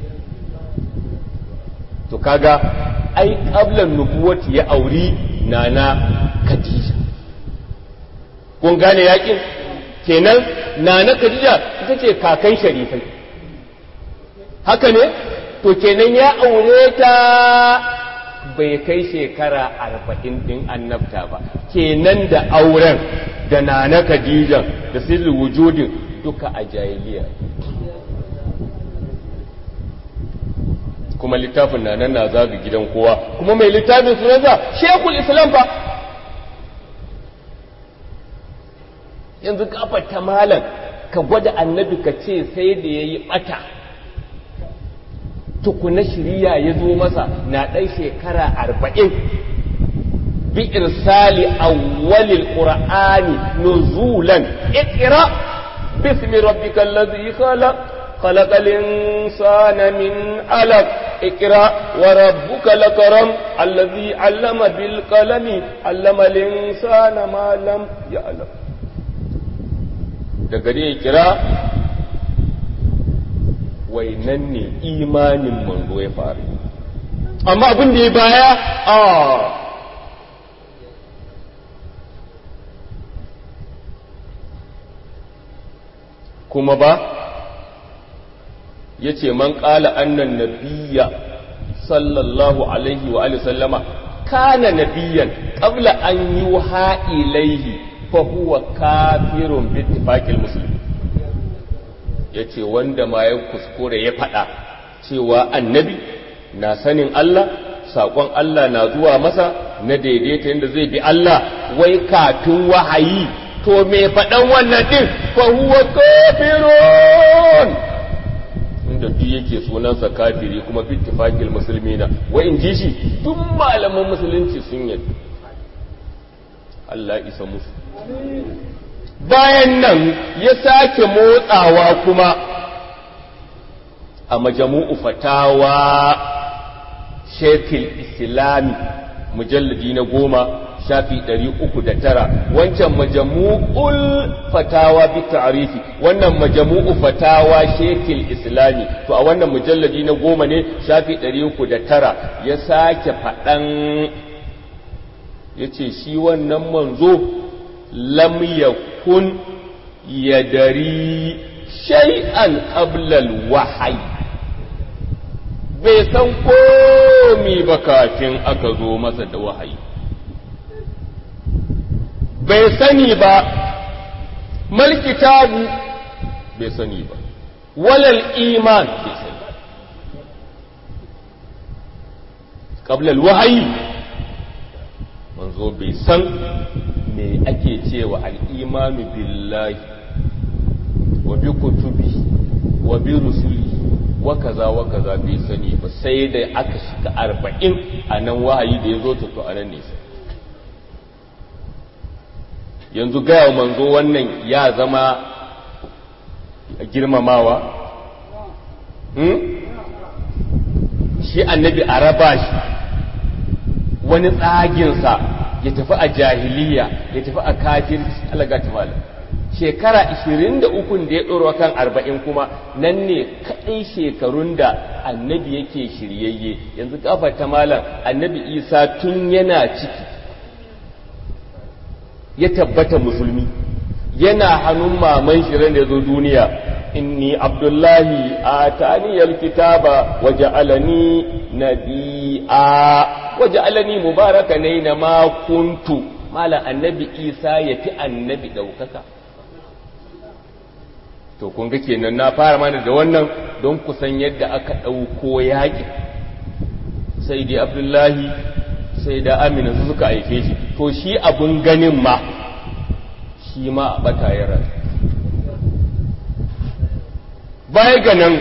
to kaga ai ƙablan nubuwati ya auri nana Khadija kun gane yakin kenan nana Khadija ita ce kakan sharifai haka ne to kenan ya aure ta bai kai shekara arba'in ɗin annabta ba kenan da auren da nana Khadija da sirri wujudin duka a jahiliya kuma littafin na nan na zaga gidan kowa kuma mai littafin sunansa shekul islam fa yanzu kafa ta malam ka gwada annabi ka ce sai da ya yi ɓata tukuna shirya ya zo masa na ɗan shekara arba'in bi irsali awwalil qur'ani nuzulan iqra bismi rabbikal ladhi khalaq خلق الإنسان من علق اقرأ وربك لكرم الذي علم بالقلم علم الإنسان ما لم يعلم daga dai kira wainan ne imanin manzo ya faru amma abin da ya baya a kuma ba ya ce man ƙala annan nabiya sallallahu alaihi wa alihi sallama kana nabiyan qabla an yuha ilaihi fa huwa kafirun bi ittifaqil muslimin yace wanda ma ya kuskure ya faɗa cewa annabi na sanin Allah saƙon Allah na zuwa masa na daidaita yadda zai bi Allah wai katun wahayi to me faɗan wannan din fa huwa kafirun inda duk yake sunansa kafiri kuma bittifaqil muslimina wa in ji shi duk malaman musulunci sun yi Allah isa musu bayan nan ya sake motsawa kuma a majamu'u fatawa shekil islami mujalladi na goma shafi 309 wancan majamu'ul fatawa bi ta'rifi wannan majamu'u fatawa shekil islami to a wannan mujalladi na goma ne shafi 309 ya sake faɗan yace shi wannan manzo lam yakun yadari shay'an qabla al-wahyi bai san komi ba kafin aka zo masa da wahayi bai sani ba malkitabu bai sani ba walal iman bai sani ƙablal wahayi manzo bai san me ake cewa al'imanu billahi wa bi kutubi wa bi rusuli wa kaza wa kaza bai sani ba sai da aka shiga arba'in a nan wahayi da ya zo to a nan nesa yanzu gaya manzo wannan ya zama girmamawa shi annabi a raba shi wani tsaginsa ya tafi a jahiliya ya tafi a kafirci alaga ta malam shekara 23 da ya ɗoro kan 40 kuma nan ne kaɗai shekarun da annabi yake shiryayye yanzu kafa ta malam annabi isa tun yana ciki ya tabbata musulmi yana hannun maman shirin da ya zo duniya inni abdullahi a taniyar kitaba waje alani nabi'a waje alani mubaraka ne na makuntu malam annabi isa ya fi annabi ɗaukaka to kun ga kenan na fara mana da wannan don kusan yadda aka ɗauko yaƙi sai dai abdullahi sai da amina su suka aike shi to shi abun ganin ma shi ma a bata ya rasu baya ga nan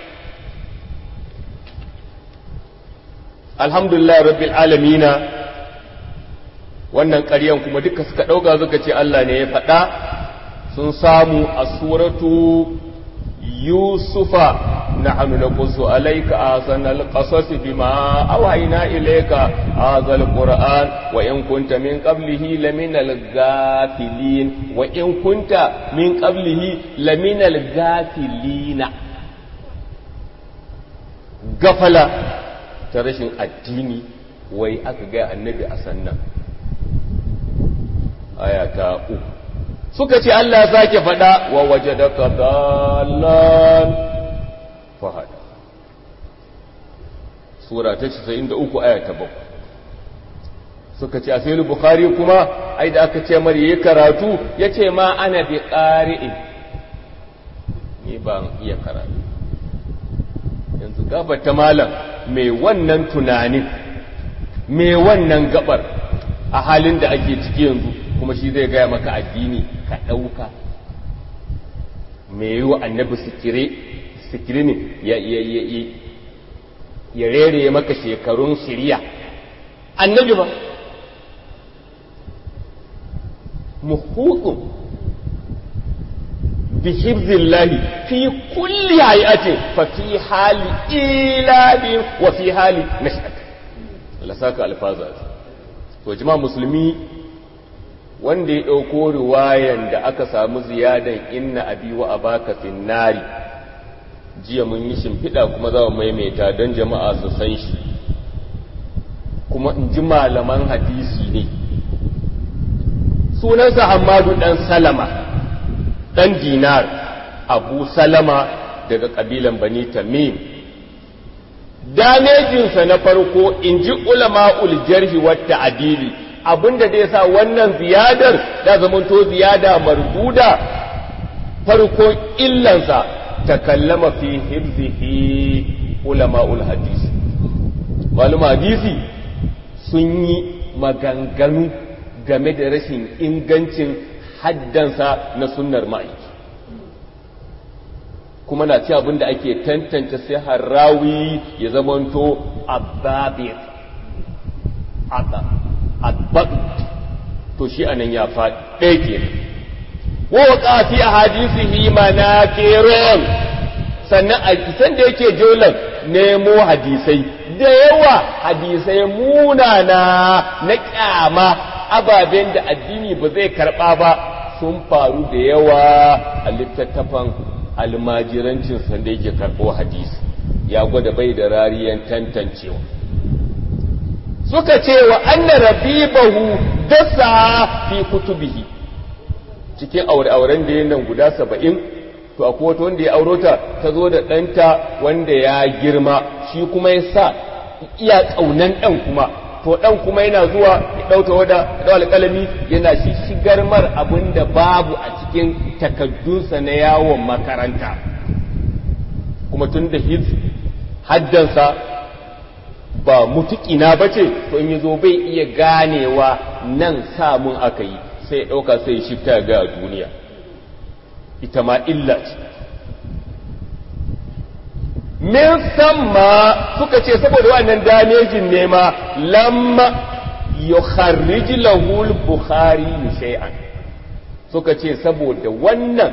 alhamdulillah rabbil alamina wannan ƙaryan kuma duka suka ɗauka suka ce Allah ne ya faɗa sun samu a suratu yusufa nahnu naqussu alayka ahsanal qasas bima awhayna ilayka hadha alquran wa in kunta min qablihi laminal ghafilin wa in kunta min qablihi laminal ghafilina gafala ta rashin addini wai aka ga annabi a sannan aya ta uku suka ce Allah sake faɗa wa waje da dallan fahada sura ta 93 aya ta 7 suka ce a sai bukhari kuma ai da aka ce mari yayi karatu yace ma ana bi qari'in ni ban iya karatu yanzu gabar ta malam mai wannan tunanin mai wannan gabar a halin da ake ciki yanzu kuma shi zai gaya maka addini ka ɗauka mai yi wa annabi sikiri ne ya rere maka shekarun shirya annabi ba muhutun bi hibzillahi fi kulli hayatin fa fi hali ilabi wa fi hali nash'at Allah saka alfaza to jama'a musulmi wanda ya ɗauko riwayan da aka samu ziyadan inna abi wa abaka finnari jiya mun yi shimfiɗa kuma za mu maimaita don jama'a su san shi kuma in ji malaman hadisi ne sunansa hamadu ɗan salama ɗan dinar abu salama daga ƙabilan bani tamim damejinsa na farko in ji ulama'ul jarhi wata adili abinda zai sa wannan ziyadar da zamanto ziyada marduda farko illansa ta kallama fi hibzihi ulama'ul hadisi maluma hadisi sun yi maganganu game da rashin ingancin haddansa na sunnar ma'aiki kuma na ci abinda ake tantance sai harawi ya zamanto ababir adbat to shi anan ya faɗi ɗaya ke wa waƙa fi a hadisihi manakirun sannan a kisan da yake jolan nemo hadisai da yawa hadisai munana na ƙyama ababen da addini ba zai karɓa ba sun faru da yawa a littattafan almajirancin sanda yake karɓo hadisi ya gwada bai da rariyan tantancewa suka ce wa anna rabibahu dasa fi kutubihi cikin aure-auren da nan guda saba'in to akwai wata wanda ya auro ta ta zo da ɗanta wanda ya girma shi kuma ya sa iya ƙaunan ɗan kuma to ɗan kuma yana zuwa ya ɗauta wada da alƙalami yana shi shigar mar abin da babu a cikin takaddunsa na yawon makaranta kuma tun da haddansa ba mutuƙina ba ce to in yi zo bai iya ganewa nan samun aka yi sai ya ɗauka sai ya shifta ga duniya ita ma illa ce min samma suka ce saboda wannan damejin ne ma lamma yukharrij lahu al-bukhari shay'an suka ce saboda wannan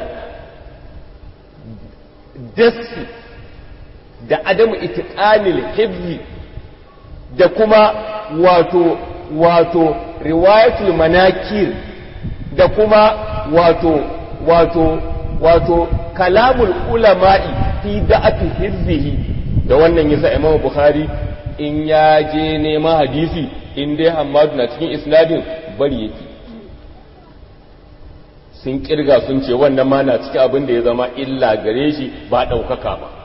dasi da adamu itiqanil hibzi da kuma wato wato riwayatul manakir da kuma wato wato wato kalamul ulama'i fi da'ati hizbihi da wannan yasa Imam Bukhari in ya je neman hadisi in dai Hammadu na cikin isnadin bari yake sun kirga sun ce wannan ma na cikin abin da ya zama illa gare shi ba ɗaukaka ba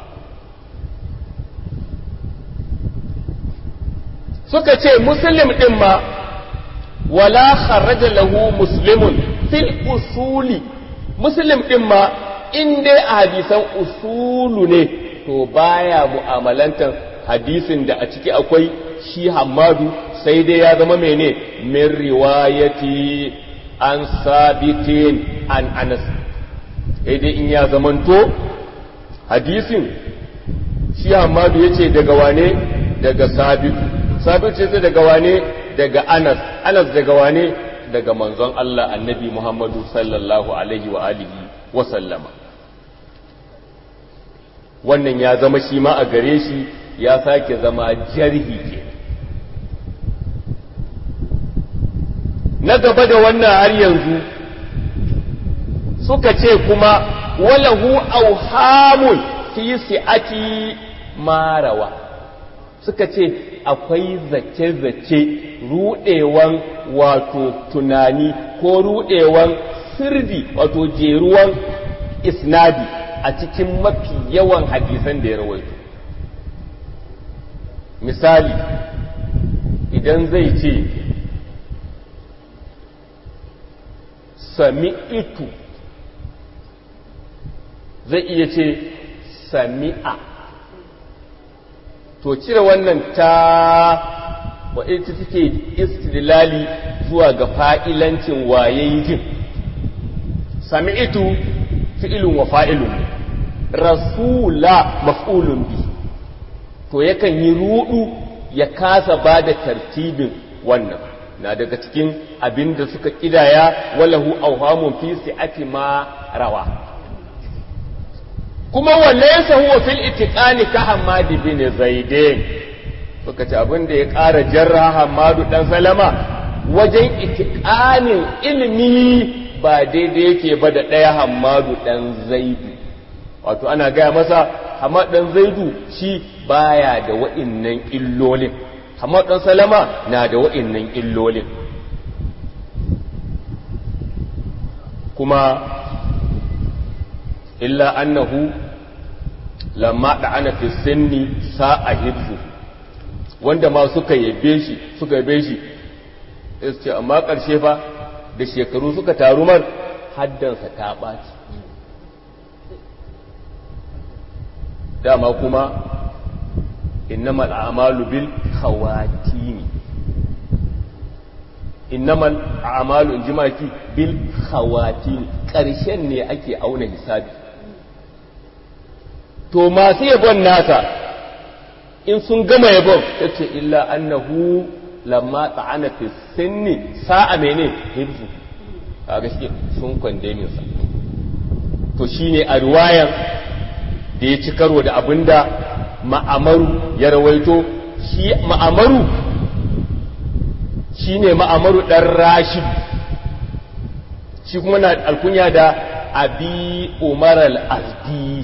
suka ce muslim ɗin ma wala kharaja lahu muslimun fil usuli muslim ɗin ma in dai a hadisan usulu ne to baya mu'amalantar hadisin da a ciki akwai shi hamadu sai dai ya zama mene min riwayati an sabitin an anas sai dai in ya zamanto hadisin shi hamadu ya ce daga wane daga sabitu sabitu ce daga wane daga anas anas daga wane daga manzon Allah annabi Muhammadu sallallahu alaihi wa alihi wa sallama wannan ya zama shi ma a gare shi ya sake zama jarhi ke na gaba da wannan har yanzu suka ce kuma walahu auhamun fi si'ati marawa suka ce akwai zace-zace rudewan wato tunani ko rudewan sirdi wato jeruwan isnadi a cikin mafi yawan hadisan da ya rawaito misali idan zai ce sami'itu zai iya ce sami'a to cire wannan ta wa ita take istidlali zuwa ga fa'ilancin waye jin sami'tu fi'ilun wa fa'ilun rasula maf'ulun bi to yakan yi rudu ya kasa ba da tartibin wannan na daga cikin abin da suka kidaya walahu auhamun fi si'ati ma rawa kuma walaysa huwa fil itiqani ka Hammad bin Zaidin suka ce abin da ya ƙara jarra Hammadu dan Salama wajen itiqanin ilimi ba daidai yake ba da ɗaya Hammadu dan Zaidu wato ana gaya masa Hammad dan Zaidu shi baya da wa'innan illolin Hammad dan Salama na da wa'innan illolin kuma illa annahu lamma da'ana fi sinni sa'a hibzu wanda ma suka yabe shi suka yabe shi ce amma ƙarshe fa da shekaru suka taru mar haddansa ta ɓaci dama kuma innamal a'malu bil khawatimi innamal a'malu in jimaki bil khawatimi ƙarshen ne ake auna hisabi to masu yabon nasa in sun gama yabon ya ce illa annahu lamma ta'ana fi sinni sa'a mene hibzu a gaske sun kwandemin sa to shine a riwayan da ya ci karo da abinda ma'amaru ya rawaito shi ma'amaru shi ne ma'amaru ɗan rashid shi kuma na alkunya da abi umar al-azdi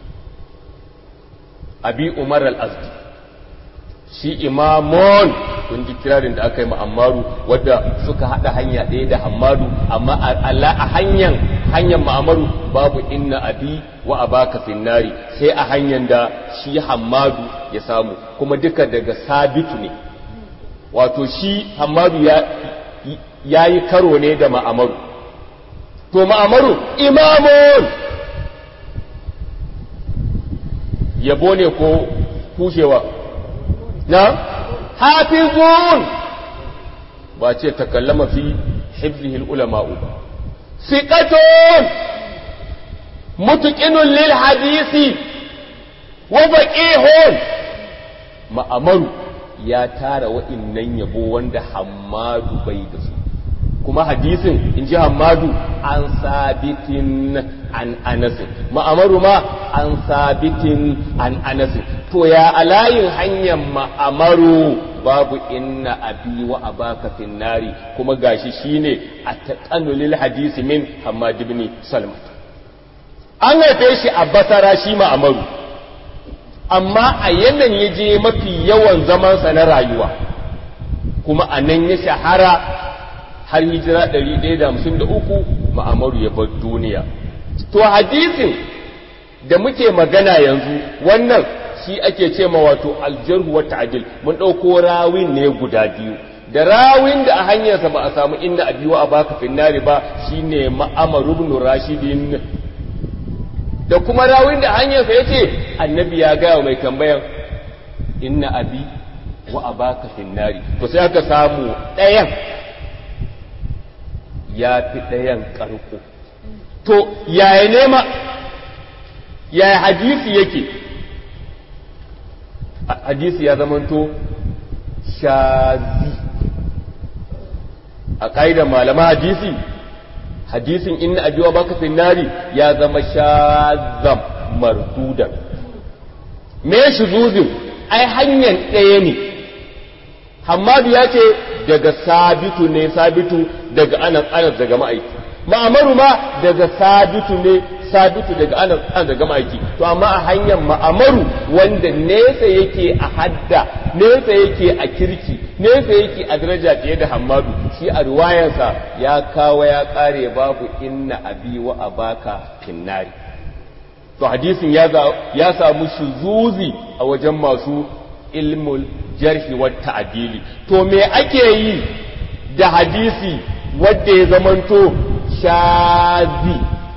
abi umar al-azdi shi imamun kun ji kirarin da aka yi ma'amaru wadda suka haɗa hanya ɗaya da hamadu amma a hanyar hanyar ma'amaru babu inna abi wa abaka finnari sai a hanyar da shi hamadu ya samu kuma duka daga sabitu ne wato shi hamadu ya yi karo ne da ma'amaru to ma'amaru imamun yabo ne ko kushewa na hafizun ba ce takallama fi hifzihil ulama'u ba siqatun mutqinun lil hadisi wa faqihun ma'amaru ya tara wa'innan yabo wanda hammadu bai da su kuma hadisin in ji hammadu an sabitin an anasin ma'amaru ma an sabitin an anasin to ya alayin hanyar ma'amaru babu inna abi wa abaka finnari kuma gashi shine a taqannulil hadisi min hammad ibn salmat an haife shi a basara shi ma'amaru amma a yanan ya je mafi yawan zamansa na rayuwa kuma a nan ya shahara har hijira 153 ma'amaru ya bar duniya to hadisin da muke magana yanzu wannan shi ake ce ma wato aljarhu wa ta'dil mun ɗauko rawin ne guda biyu da rawin da a hanyarsa ba a samu inda a biyu a baka finnari ba shine ma'amaru ibn rashidin da kuma rawin da hanyarsa ya ce annabi ya gaya mai tambayan inna abi wa abaka finnari to sai aka samu ɗayan ya fi ɗayan ƙarko to yaya nema yaya hadisi yake hadisi ya zamanto shazi a ƙa'idar malama hadisi hadisin inna abi wa baka finnari ya zama shazam mardudan me shuzuzin ai hanyar ɗaya ne hamadu ya ce daga sabitu ne sabitu daga anas anas daga ma'aiki ma'amaru ma daga sabitu ne sabitu daga anas anas daga ma'aiki to amma a hanyar ma'amaru wanda nesa yake a hadda nesa yake a kirki nesa yake a daraja fiye da hamadu shi a riwayarsa ya kawo ya kare babu inna abi wa abaka finnari to hadisin ya samu shuzuzi a wajen masu ilmul jarhi wa ta'dili to me ake yi da hadisi wanda ya zamanto shazi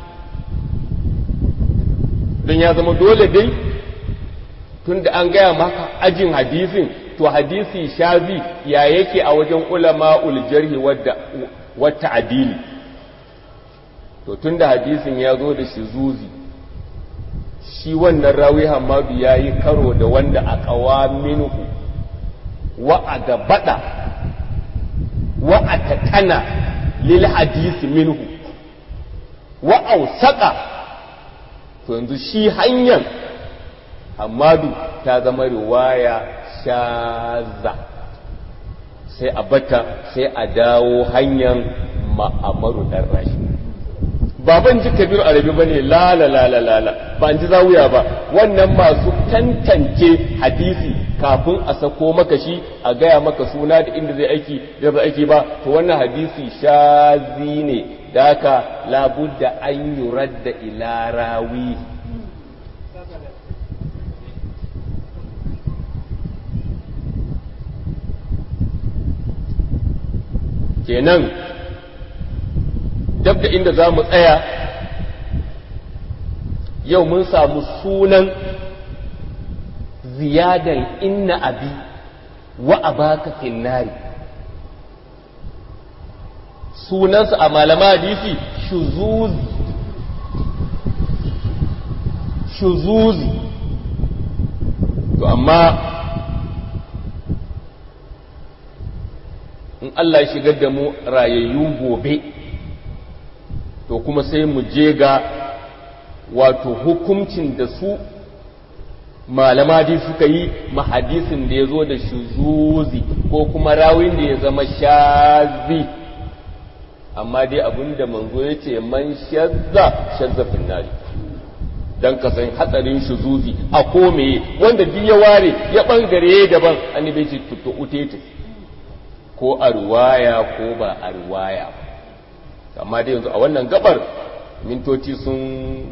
don ya zama dole dai tunda an gaya maka ajin hadisin to hadisi shazi ya yake a wajen ulama'ul jarhi wa ta'dili to tunda hadisin ya zo da shizuzi shi wannan rawi hamadu ya yi karo da wanda a kawa minhu wa a gabada wa a taƙana lil hadisi minhu wa ausaka to yanzu shi hanyar hamadu ta zama riwaya shaza sai a bata sai a dawo hanyar ma'amaru ɗan rashi baban ji kabiru arabi bane lala lala lala ba an ji zawuya ba wannan masu tantance hadisi kafin a sako maka shi a gaya maka suna da inda zai aiki da zai aiki ba to wannan hadisi shazi ne da haka labudda an yuradda ila rawi kenan dab da inda za mu tsaya yau mun samu sunan ziyadan inna abi wa abaka finnari sunansa a malama hadisi shuzuzi shuzuzi to amma in Allah ya shigar da mu rayayyu gobe to kuma sai mu je ga wato hukuncin da su malama dai suka yi mahadisin da ya zo da shuzuzi ko kuma rawin da ya zama shazi amma dai abinda manzo ya ce man shazza shazza finnari don ka san hatsarin shuzuzi a kome wanda duk ya ware ya bangare daban annabi ce tutto utete ko a ruwaya ko ba a ruwaya amma dai yanzu a wannan gabar mintoci sun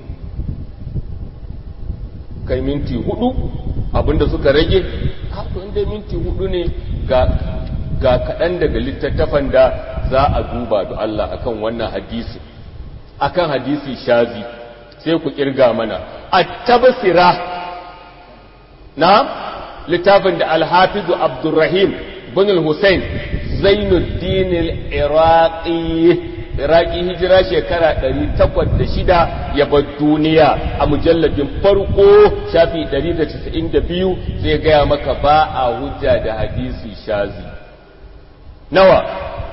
kai minti hudu abinda suka rage to inda minti hudu ne ga ga kaɗan daga littattafan da za a duba da Allah akan wannan hadisi akan hadisi shazi sai ku kirga mana at-tabsira na littafin da al-hafiz Abdurrahim bin al-Husayn Zainuddin al-Iraqi Iraqi hijira shekara 806 ya bar duniya a mujalladin farko shafi 192 zai gaya maka ba a hujja da hadisi shazi nawa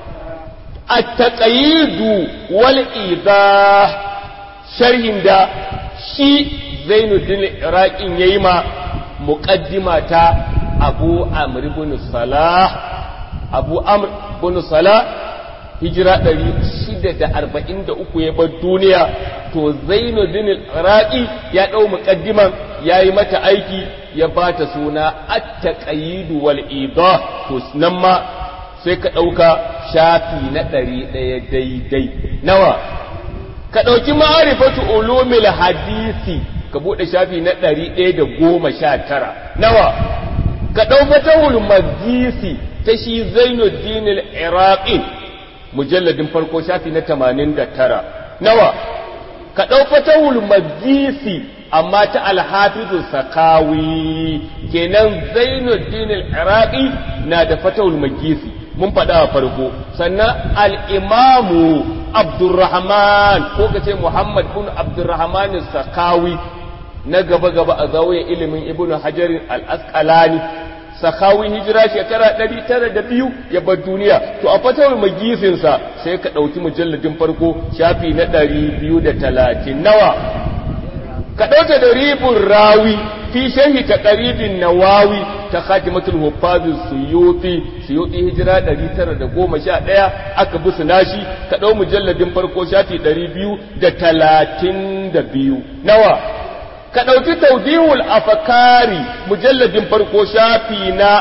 at-taqayidu wal idah sharhin da shi Zainuddin Iraqin yayi ma muqaddima ta Abu Amr ibn Salah Abu Amr ibn Salah hijira 643 ya bar duniya to Zainuddin Iraqi ya dau muqaddiman yayi mata aiki ya bata suna at-taqayid wal idah to nan ma sai ka dauka shafi na 100 daidai nawa ka ɗauki ma'arifatu ulumil hadisi ka buɗe shafi na ɗari ɗaya da goma sha tara nawa ka ɗau fatahul magisi ta shi zainuddin al-iraqi mujalladin farko shafi na tamanin da tara nawa ka ɗau fatahul magisi amma ta alhafizu sakawi kenan zainuddin al-iraqi na da fatahul magisi mun faɗa a farko sannan al'imamu abdurrahman ko ka ce muhammad bin abdurrahman sakawi na gaba-gaba a zawon ilimin ibn hajarin al'askalani sakawi hijira shekara 902 ya bar duniya to a fatawar magisinsa sai ka ɗauki mujalladin farko shafi na 230 nawa ka ɗauke da ribin rawi fi shahi ta ƙaribin nawawi ta khatimatul huffazin suyuti suyuti hijira 911 aka bi nashi ka ɗau mujalladin farko shafi 232 nawa ka ɗauki taudihul afakari mujalladin farko shafi na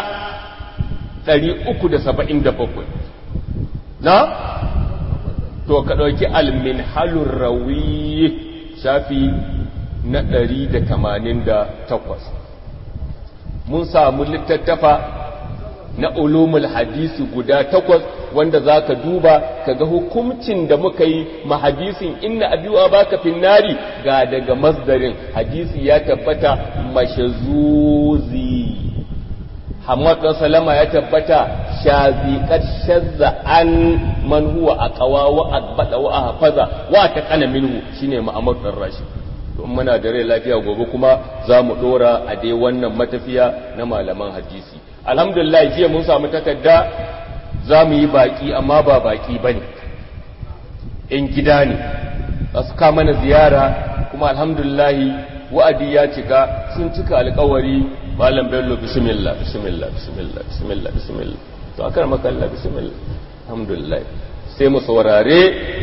377 na to ka ɗauki alminhalur rawi shafi na ɗari da tamanin da takwas mun samu littattafa na ulumul hadisi guda takwas wanda za ka duba ka ga hukuncin da muka yi ma hadisin inna abiwa baka finnari ga daga masdarin hadisi ya tabbata mashazuzi Hamad ɗan Salama ya tabbata shaziƙar shazza an man huwa a ƙawa wa a wa a hafaza wa ta kana minhu shine Muhammad ɗan Rashid don muna da rai lafiya gobe kuma za mu ɗora a dai wannan matafiya na malaman hadisi alhamdulillah jiya mun samu takarda za mu yi baƙi amma ba baƙi ba ne in gida ne za su kama na ziyara kuma alhamdulillah wa'adi ya cika sun cika alkawari malam bello bismillah bismillah bismillah bismillah bismillah to akar makalla bismillah alhamdulillah sai mu saurare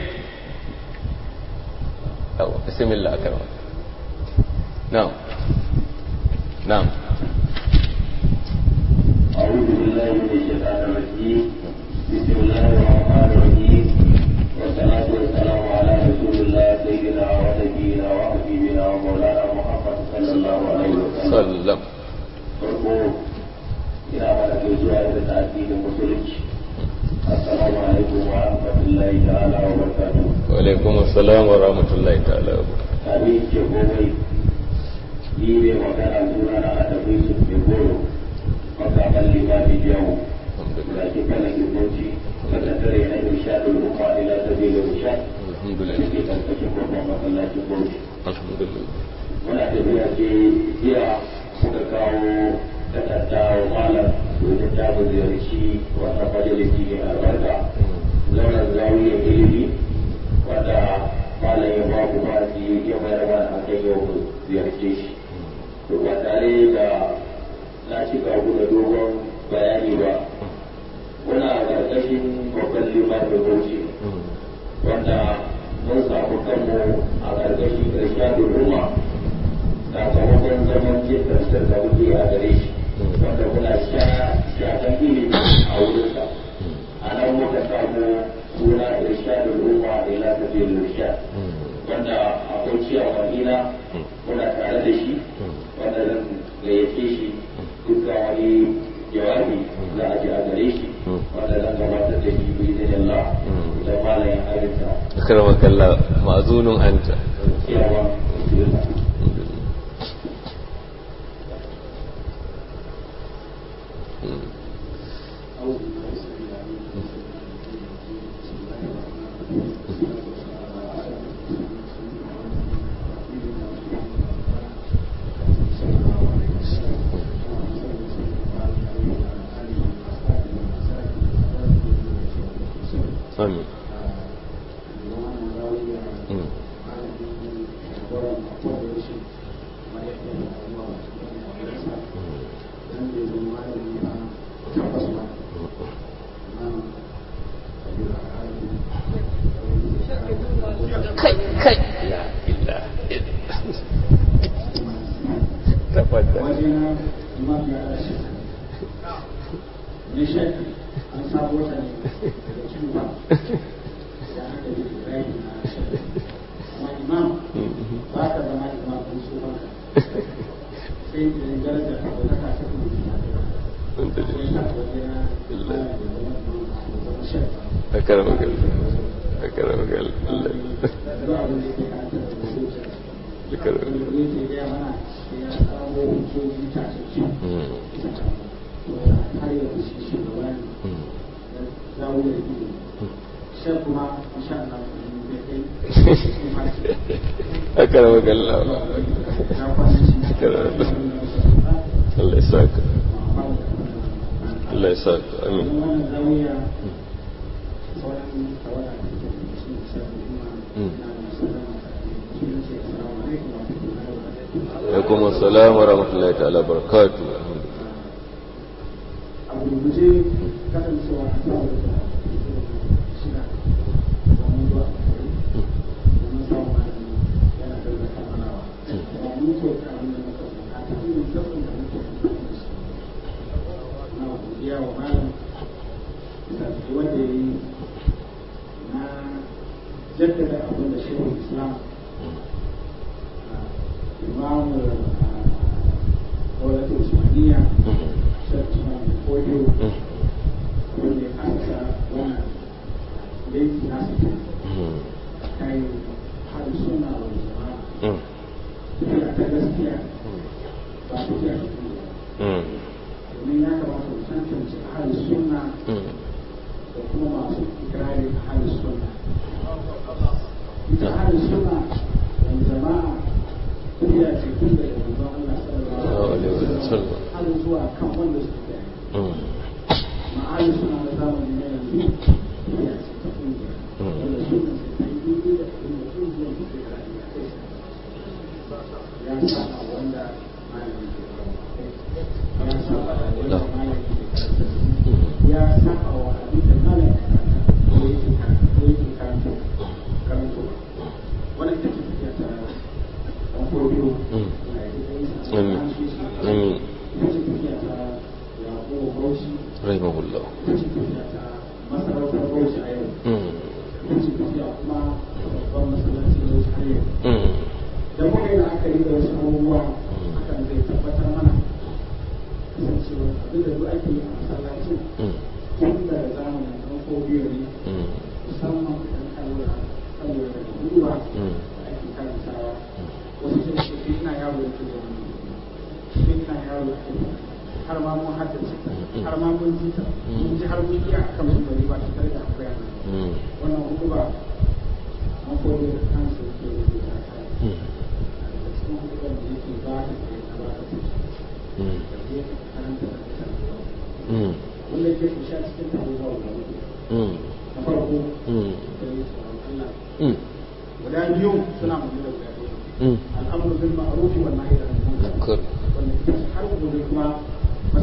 bismillah akar makalla نعم نعم أعوذ بالله من الشيطان الرجيم بسم الله الرحمن الرحيم والصلاة والسلام على رسول الله سيدنا ونبينا وحبيبنا ومولانا محمد صلى الله عليه وسلم sallam farko ina mana gaisuwa da ta'addinin musulunci assalamu alaikum wa rahmatullahi ta'ala wa barakatuh wa alaikum assalam wa rahmatullahi ta'ala wa barakatuh abin ke komai ni ne magana suna na adabai su ke goro makaman limami jawo da ke kana gimboci sakatare na isha da rufa ila ta bai da isha da alhamdulillah ke karkashin babban masallacin bauchi alhamdulillah muna tafiya ce jiya muka kawo takarda wa malam domin ta mu ziyarci wannan majalisi mai albarka zaunar zawiyar ilimi wanda malam ya ba ku ba ya bayar mana a kan yau mu ziyarce shi to ba tare da cika ku da dogon bayani ba muna ƙarƙashin babban limamin bauchi wanda mun samu kanmu a ƙarƙashin ƙarshen ruma sakamakon zaman jin tafsir da muke a gare shi wanda muna sha shakan ilimi a wurinsa a nan muka samu suna irshadul umma ila tafiyar irshad wanda akwai ciyawa ina muna tare da shi wanda zan gayyace shi dukkan wani jawabi za a ji a gare shi wanda zan gabatar da shi bi da Allah da malayin arinsa akramaka Allah ma'zunun anta ciyawa bismillah amin Mm. kai kai la ilaha illa tafaddal wajena mafiya rashin ne shek an sabo ta ne daga cuba da aka yi ibrahim na shek amma imam ba ka zama imam kun so banka sai da yin darajar abu ta kasa kuma da ya sa wajena da zama shek akramaka Allah akramaka Allah da zuwa abin da yake karanta da zuciya akramaka wanda yake gaya mana ya samu hujjoji tasiri Mm. har yanzu shi shugaba ne Mm. za mu yi ilimi shan kuma insha Allah da kai kuma akramaka Allah na kwanan shi akramaka Allah ya saka Allah ya saka amin wannan zawiya sauran tawada da ke da shi shan kuma na musamman shi ne ce assalamu alaikum wa rahmatullahi wa barakatuh alaikum assalam wa rahmatullahi ta'ala barakatuh a gurguje kasancewa a tsawon da shida domin zuwa domin samun malami yana da da kammalawa ba mu ko ta abin da muka bukata irin zafin da muke amfani da shi na godiya wa malam da wanda ya yi na jaddada abin da shehu islam imamu dawlatul usmaniya shek usman koyo wanda ya kasa wannan yanki nasu kai har suna wa jama'a tafiya ta gaskiya ba tafiya ta kuma domin ya kamata mu tantance ahli sunna da kuma masu ikirarin ahli sunna ita ahli sunna wani jama'a tafiya ce tun daga manzon Allah sallallahu alaihi wasallam har zuwa kan wanda suke da amma ahli sunna na zamani na yanzu tafiya ce ta kungiya wanda sunna sai ta yi daidai da abin da kungiyar da ke rayuwa ya kai ya saba wanda malami ke kawo ya saba wanda malami ke karanta ya saba wa abin da malami ke karanta ko yake karanta ko yake karanta karanto wannan ita ce tafiya ta ɗan kodiyo na yi ɗan Amin. Amin. ita ce tafiya ta yaƙo bauchi rahimahullah ita ce tafiya ta masarautar bauchi a yau ita ce tafiya kuma babban masallaci bauchi a yau da muka yi la'akari da wasu abubuwa hakan zai tabbatar mana kasancewa abin da duk ake yi a masallacin tun daga zamanin ɗan kodiyo ne musamman idan ka lura ka lura da guduwa da ake karantawa wasu sun ce tun ina yaro da ke da wani tun ina yaro da ke har ma mun haddace ta har ma mun ji ta mun ji har mun iya kan su bari ba tare da akwai yana wannan hudu ba an koyo da kansu ke rubuta ta daga cikin hudu da yake ba ta da ya ba ta tuci da ke karanta da ta wanda yake kusha cikin abubuwa guda uku na farko da ya tsoron Allah guda biyu suna magana guda biyu al'amuru bil ma'ruf wal nahy anil munkar wanda ita ce har gobe kuma masallacin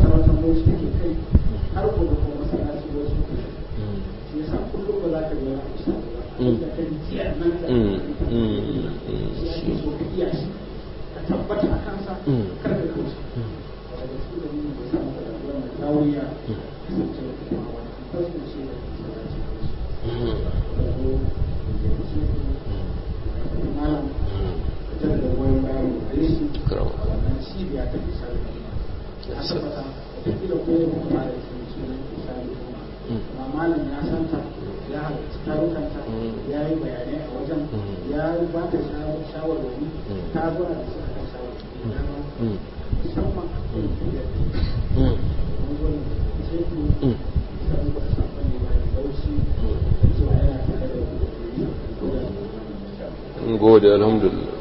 wasu take kai har ko da kuma masallaci wasu ke shi yasa kullum ba za ka ga wani kusa ba da kan jiya nan da shi ake so ka iya shi ka tabbata a kansa kar ka kauce daga cikin da mun da samu da wannan dawiya kasance da kuma wani fashin shi da masallaci da ko da shi malam da da goyon bayan da shi wannan cibiya ta bisa da a tabbata da kila ko kuma da shi sunan bisa da kuma malam ya santa ya halarci tarukanta ya yi bayanai a wajen ya ba ta shawarwari ta zuwa da suka kan shawarwari musamman gode alhamdulillah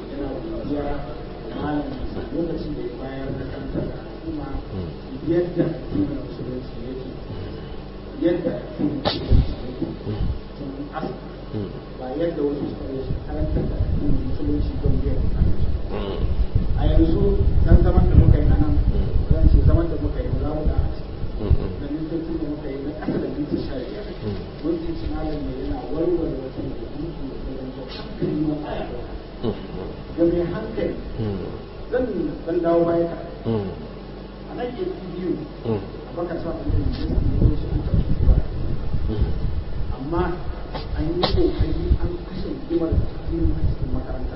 lokacin da ya bayar da kanta da al'umma yadda addinin musulunci yake yadda addinin musulunci yake tun asali ba yadda wasu suka yi su karanta da addinin musulunci don biyan a yanzu dan zaman da muka yi a nan zan ce zaman da muka yi za mu da a ciki da mintocin da muka yi na ƙasa da minti sha biyar mun ji ci malam ne yana warware wata da minti da ta zanto hankali ma aya da mai hankali zan dan dawo baya ka a nan ke biyu a baka sa a cikin jinsi da wasu an tafi ba amma an yi kokari an kashe kimar cikin cikin makaranta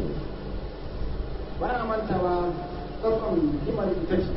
ba na mantawa tsarkon kimar ita ce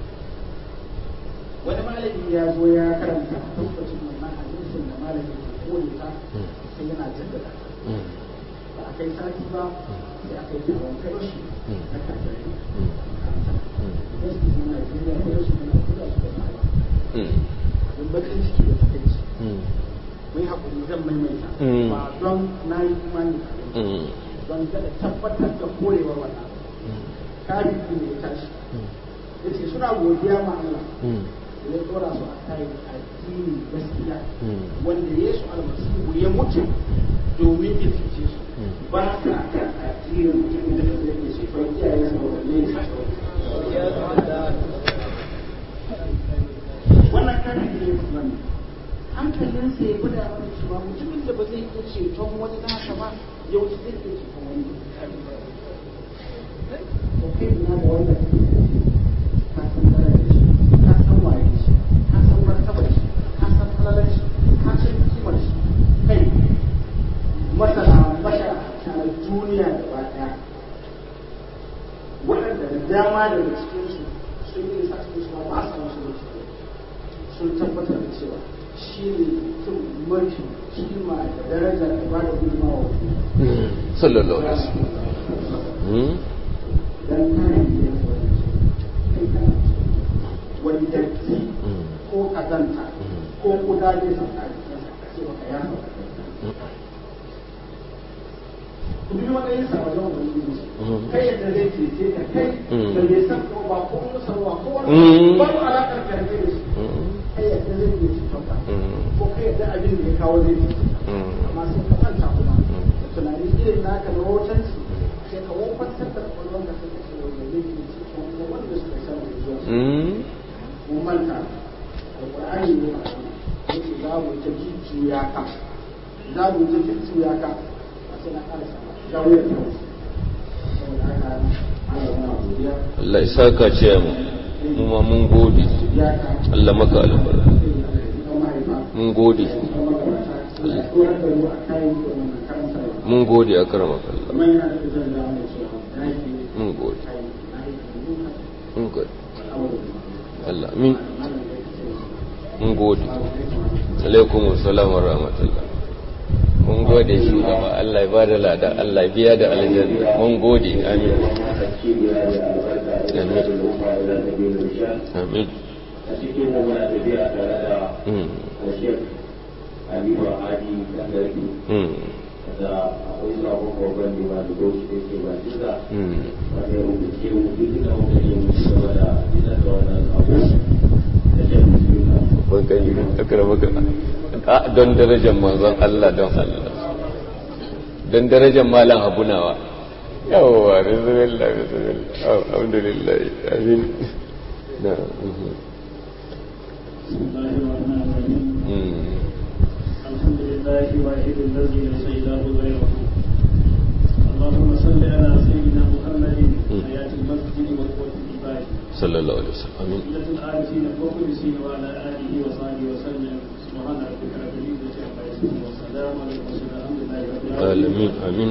wani malami ya zo ya karanta a tabbacin wannan hadisin da malami ke kore ta sai yana jaddada ba a kai sati ba sai aka yi taron kai shi na kafirai wasu na Najeriya ko wasu na kuda su da ma'ala abin bakin ciki da takaici mai haƙuri zan maimaita ba don na yi imani don kada tabbatar da korewar wannan kafin ne ya tashi ya ce suna godiya ma Allah da ya tsora su a kai addini gaskiya wanda Yesu almasihu ya mutu domin ya fice su ba ka kan addinin mutum da ya ke shekar iyayen sa wanne wannan kafin ne wannan hankalinsa ya gwada mana cewa mutumin da ba zai iya ceton wani nasa ba yau zai iya ceton wani to kai ina da wanda ka san darajar shi ka san waye shi ka san martabar shi ka san halalar shi ka san kimar shi kai masana bashara a duniya gaba daya waɗanda da dama daga cikinsu sun yi sa su ma ba su musu sun tabbatar da cewa shi ne mutum mafi kima da daraja da ba da gudunmawa sallallahu alaihi wasallam dan kayan da ya kai kana wani datti ko kazanta ko kuda ne sun a jikinsa a ce baka ya ku bi matsayin sa wajen ubangiji kai yadda zai cece ka kai da bai san ko ba ko musarwa ko wani ba alaƙar karfe da shi kai yadda zai iya ceton ka ko kai yadda abin da ya kawo zai cece amma sai ka manta kuma da tunani irin naka na hotonsu sai ka wofantar da kwakwalwar ka sai ka ce wanda zai iya ceton ko wanda suka san da zuwa mun manta alƙur'ani ne ba yake za mu ta jujjuya ka za mu ta jujjuya ka ba sai na ƙara sama jawo ya ta saboda haka Allah na godiya Allah ya saka ce mu mu ma mun gode ya ka Allah maka albarka sai mahaifa mun gode Allah tsoron da mu a kayan wannan karantarwa mun gode a karama Allah kuma yana da zan da mu cewa na yi mun gode kayan na yi kayan mun gode al'amuran Allah min malam da ya ce mun gode alaikum assalam wa rahmatullah mun gode shugaba Allah ya bada lada Allah ya biya da aljanna mun gode amin amin a cikin da muna tafiya tare da mm Ashir Aliyu Adi da Garbi mm da akwai sabon babban lima da goshi da ke ba duka mm wanda ya rubuce mu duk da muka yi mu ci gaba da isa da wannan abu da jan musulunta. ban kai akramaka a don darajar manzon Allah don Allah don darajar malam abunawa yawwa bismillah bismillah alhamdulillah amin na mhm. بسم الله الرحمن الرحيم Mm. الحمد لله واحد الذي ليس إله غيره اللهم صل على سيدنا محمد حياة المسجد وقوة العباد sallallahu alaihi wasallam amin سيدة العارفين المخلصين وعلى آله وصحبه وسلم سبحان ربك رب العزة عما يصفون والسلام على المرسلين الحمد لله رب العالمين alamin amin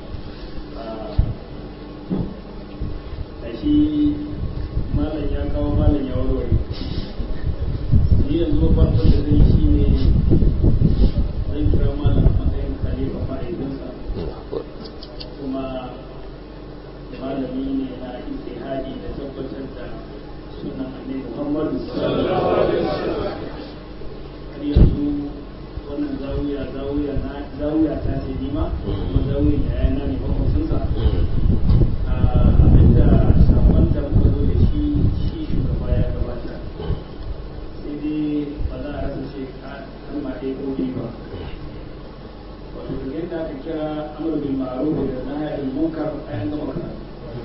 a shi malam ya kawo malam ya warware ni yanzu babban abin da zai shi ne zan kira malam a matsayin khalifa ma'aikinsa kuma malami ne na ijtihadi da tabbatar da sunan annabi Muhammadu sallallahu alaihi wasallam har yanzu wannan zawiya zawiya na zawiya ta ce ni ma kuma zawiya ya yana ne makwabcinsa abinda sakon da muka zo da shi shi shugaba ya gabata sai dai ba za a rasa ce kalma ɗaya ko biyu ba wato da yadda aka kira amur bil ma'ruf da nahy anil munkar ayan gama karatu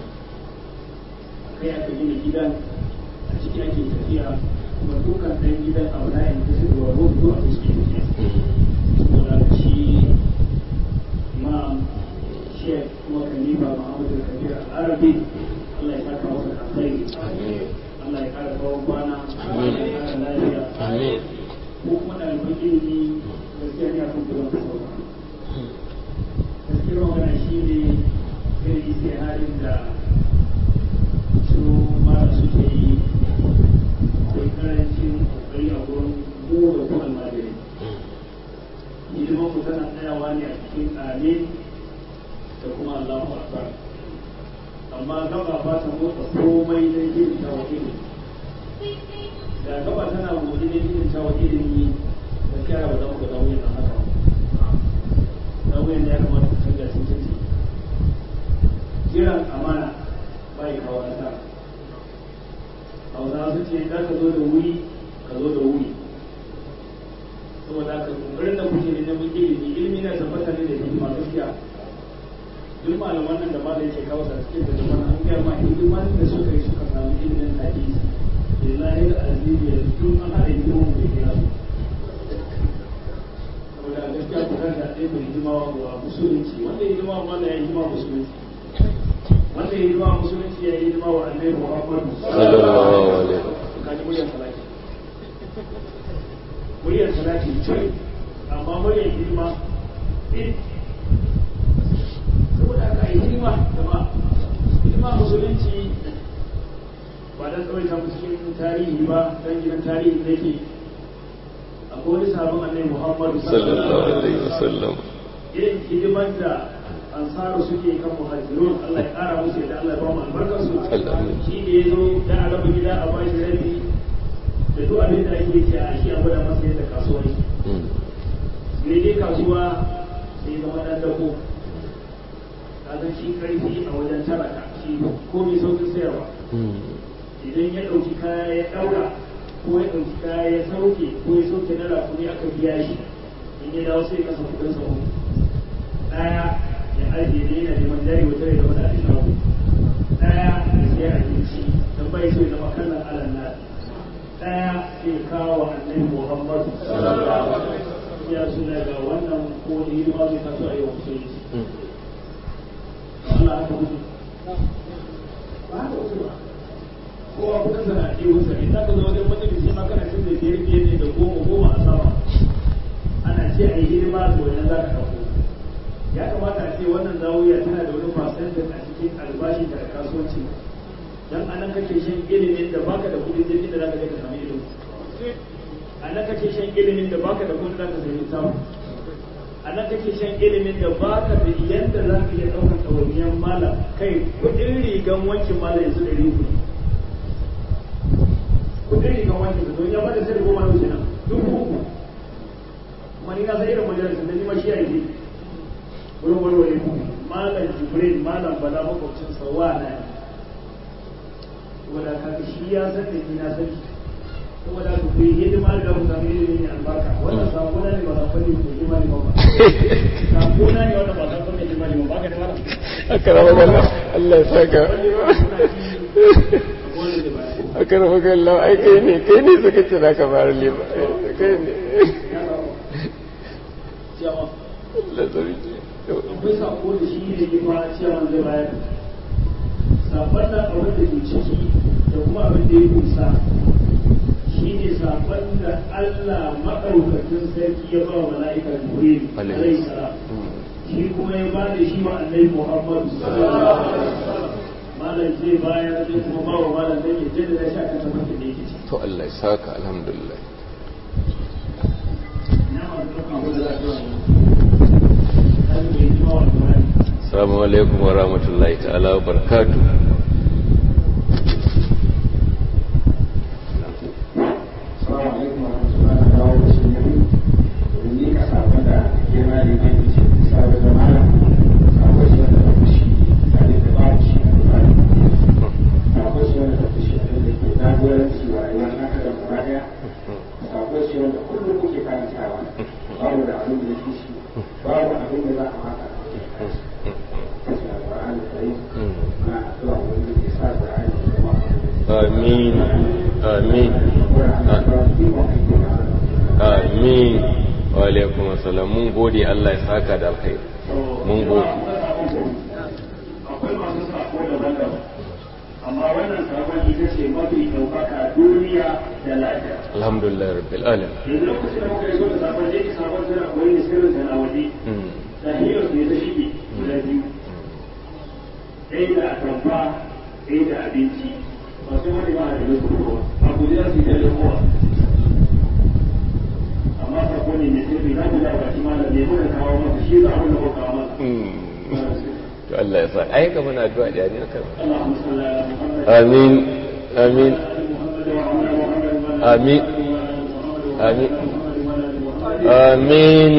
kai aka gina gidan a ciki ake tafiya kuma dukkan ɗan gidan abu na yanzu su da wani zuwa su suke tafiya saboda haka shi imam shek kuma khalifa muhammadu kabir al-arabi Allah ya saka masa da alkhairi Allah ya kara tsawon kwana Allah ya kara lafiya amin ko kuma ɗaliban ilimi gaskiya ne akan kudin sauka gaskiyar magana shi ne irin istiharin da su mara suke yi akwai karancin kokari a gurin mu da kuma almajirai hidiman ku tana tsayawa ne a cikin amin da kuma allahu akbar amma gaba ba ta motsa komai don yin tawa ilimi da gaba tana motsi don yin tawa ilimi da kyara ba za mu ga dawo yin haka ba nauyin da ya kamata ku canza sun canza jiran amana bai kawo nasara hausawa su ce za ka zo da wuri ka zo da wuri saboda haka kokarin da kuke ne neman ilimi ilimi na tabbata ne da hikima gaskiya duk malaman nan da ma da yake kawo cikin da zaman an gaya ma hidiman da suka yi suka samu ilimin hadisi lillahi da azimi ya tun an haɗa hidiman da kira su saboda gaskiya ku kan da ɗaya mai hidima wa musulunci wanda ya hidima wa ya hidima musulunci wanda ya hidima musulunci ya hidima wa annabi Muhammad sallallahu alaihi kaji muryar salati muryar salati ce amma muryar hidima eh saboda haka yi hidima gaba hidima musulunci ba dan kawai ta cikin tarihi ba dan gidan tarihi da yake akwai wani sabon annabi Muhammad sallallahu alaihi wasallam irin hidimar da ansaru suke kan muhajirun Allah ya kara musu da Allah ya ba mu albarkar su Amin. shi da ya zo da a raba gida a bashi rabi da duk abin da ake ce a shi a gwada masa yadda kasuwa yake Mm. ne dai kasuwa sai zama dan dako kaga shi karfi a wajen taraka shi komai saukin sayarwa Mm. idan ya ɗauki kaya ya ɗaura ko ya ɗauki kaya ya sauke ko ya sauke na rakumi aka biya shi in ya dawo sai ya kasa kuɗin sa uku ɗaya ya ajiye ne yana neman jari wata ya zama da alishawu ɗaya ya siya abinci don bai so ya zama kallon alan na ɗaya sai kawo wa annabi muhammadu ya suna ga wannan ko da hidima zai taso a yau musulunci Mm. Allah haka mutu ba haka mutu ba kowa kuka sana a ɗewa sa in zaka zo wajen majalisi ma kana cin da biyar biyar ne da goma goma a sama ana ce a yi hidima to wannan za ka ɗauko ya kamata a ce wannan zawiya tana da wani percentage a cikin albashin da kasuwanci dan anan kake shan ilimin da baka da kuɗin jirgin da zaka je ka samu ilimi anan kake shan ilimin da baka da kuɗin da zaka samu samu anan kake shan ilimin da baka da yanda za ka iya ɗaukar ɗawainiyar malam kai kuɗin rigan wankin malam yanzu ɗari uku ne kudin rigan wanke da don ya bada sai da goma na kenan dubu uku kuma ni na san irin majalisar da ni ma shi ya yi wurin warware ku malam jibril malam bala makwabcin sawa na ne saboda kaka shi ya san da ni na san shi saboda ku yi hidima da ku samu ilimi ne albarka wannan sakona ne ba sa fanni ko imani ba ba sakona ne wannan ba sa fanni ko imani ba ba ka da mara Aka rama Allah Allah ya saka. wani ba suna ci wani da ba a karfa kallon ai kai ne kai ne suka ce za ka fara lema kai ne ciyawa Allah sarki akwai sako da shi ne girma ciyawan zai bayar sakon nan abin da ke ciki da kuma abin da ya kusa shi ne sakon da Allah maɗaukakin sarki ya ba wa mala'ika Jibril alaihi salam shi kuma ya ba da shi wa annabi Muhammad sallallahu alaihi wasallam malam zai bayar zai kuma ba wa malam dan ya jaddada shi akan tabbatar da yake ciki to Allah ya saka alhamdulillah na ma da kuma da za ta yi kan mai jima wa Qur'ani assalamu alaikum wa rahmatullahi ta'ala wa barakatuh Assalamu alaikum wa rahmatullahi wa barakatuh. Domin ni ka samu da girma da yake ce sabu da malam akwai shi wanda ta fushi a da ta babu shi a Qur'ani. Akwai shi wanda ta fushi a da ke jagoranci wa rayuwar naka da gaba daya. Akwai shi wanda kullum kuke karantawa. Babu da abin da ya fi shi. Babu abin da za a maka. Kashi a Qur'ani Karim. Na addu'a wanda ke sa Qur'ani ya zama amin amin amin wa alaikum assalam mun gode Allah ya saka da alkhairi mun gode akwai masu sako daban-daban amma wannan sakon ita ce mafi ɗaukaka duniya da lafiya alhamdulillah rabbil alamin yanzu lokacin da muka yi zo da sakon da yake sakon tana koyi ne sirrin tana waje Mm. da hiyar ne ta shige guda biyu ɗaya da atamfa ɗaya da abinci masu wani ba da nasu kowa a guji za su yi tare kowa amma sako ne mai sirri na guda ba shi malam ne muka kawo masa shi za a wani kawo masa Mm. to Allah ya sa ai ka muna addu'a da ne kan اللهم صل على محمد amin amin آمين. آمين. آمين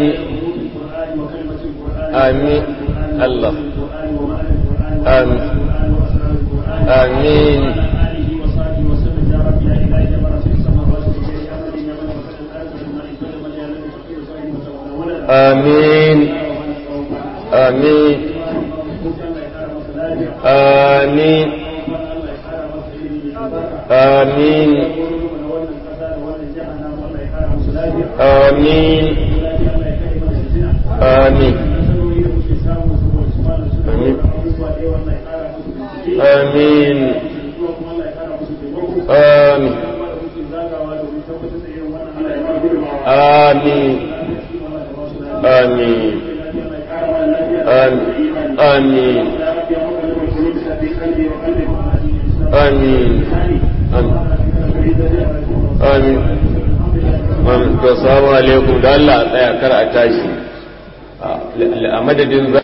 آمين الله آمين آمين آمين آمين آمين آمين آمين آمين آمين آمين آمين آمين آمين آمين آمين آمين آمين to assalamu alaikum da Allah a tsaya kar a tashi a madadin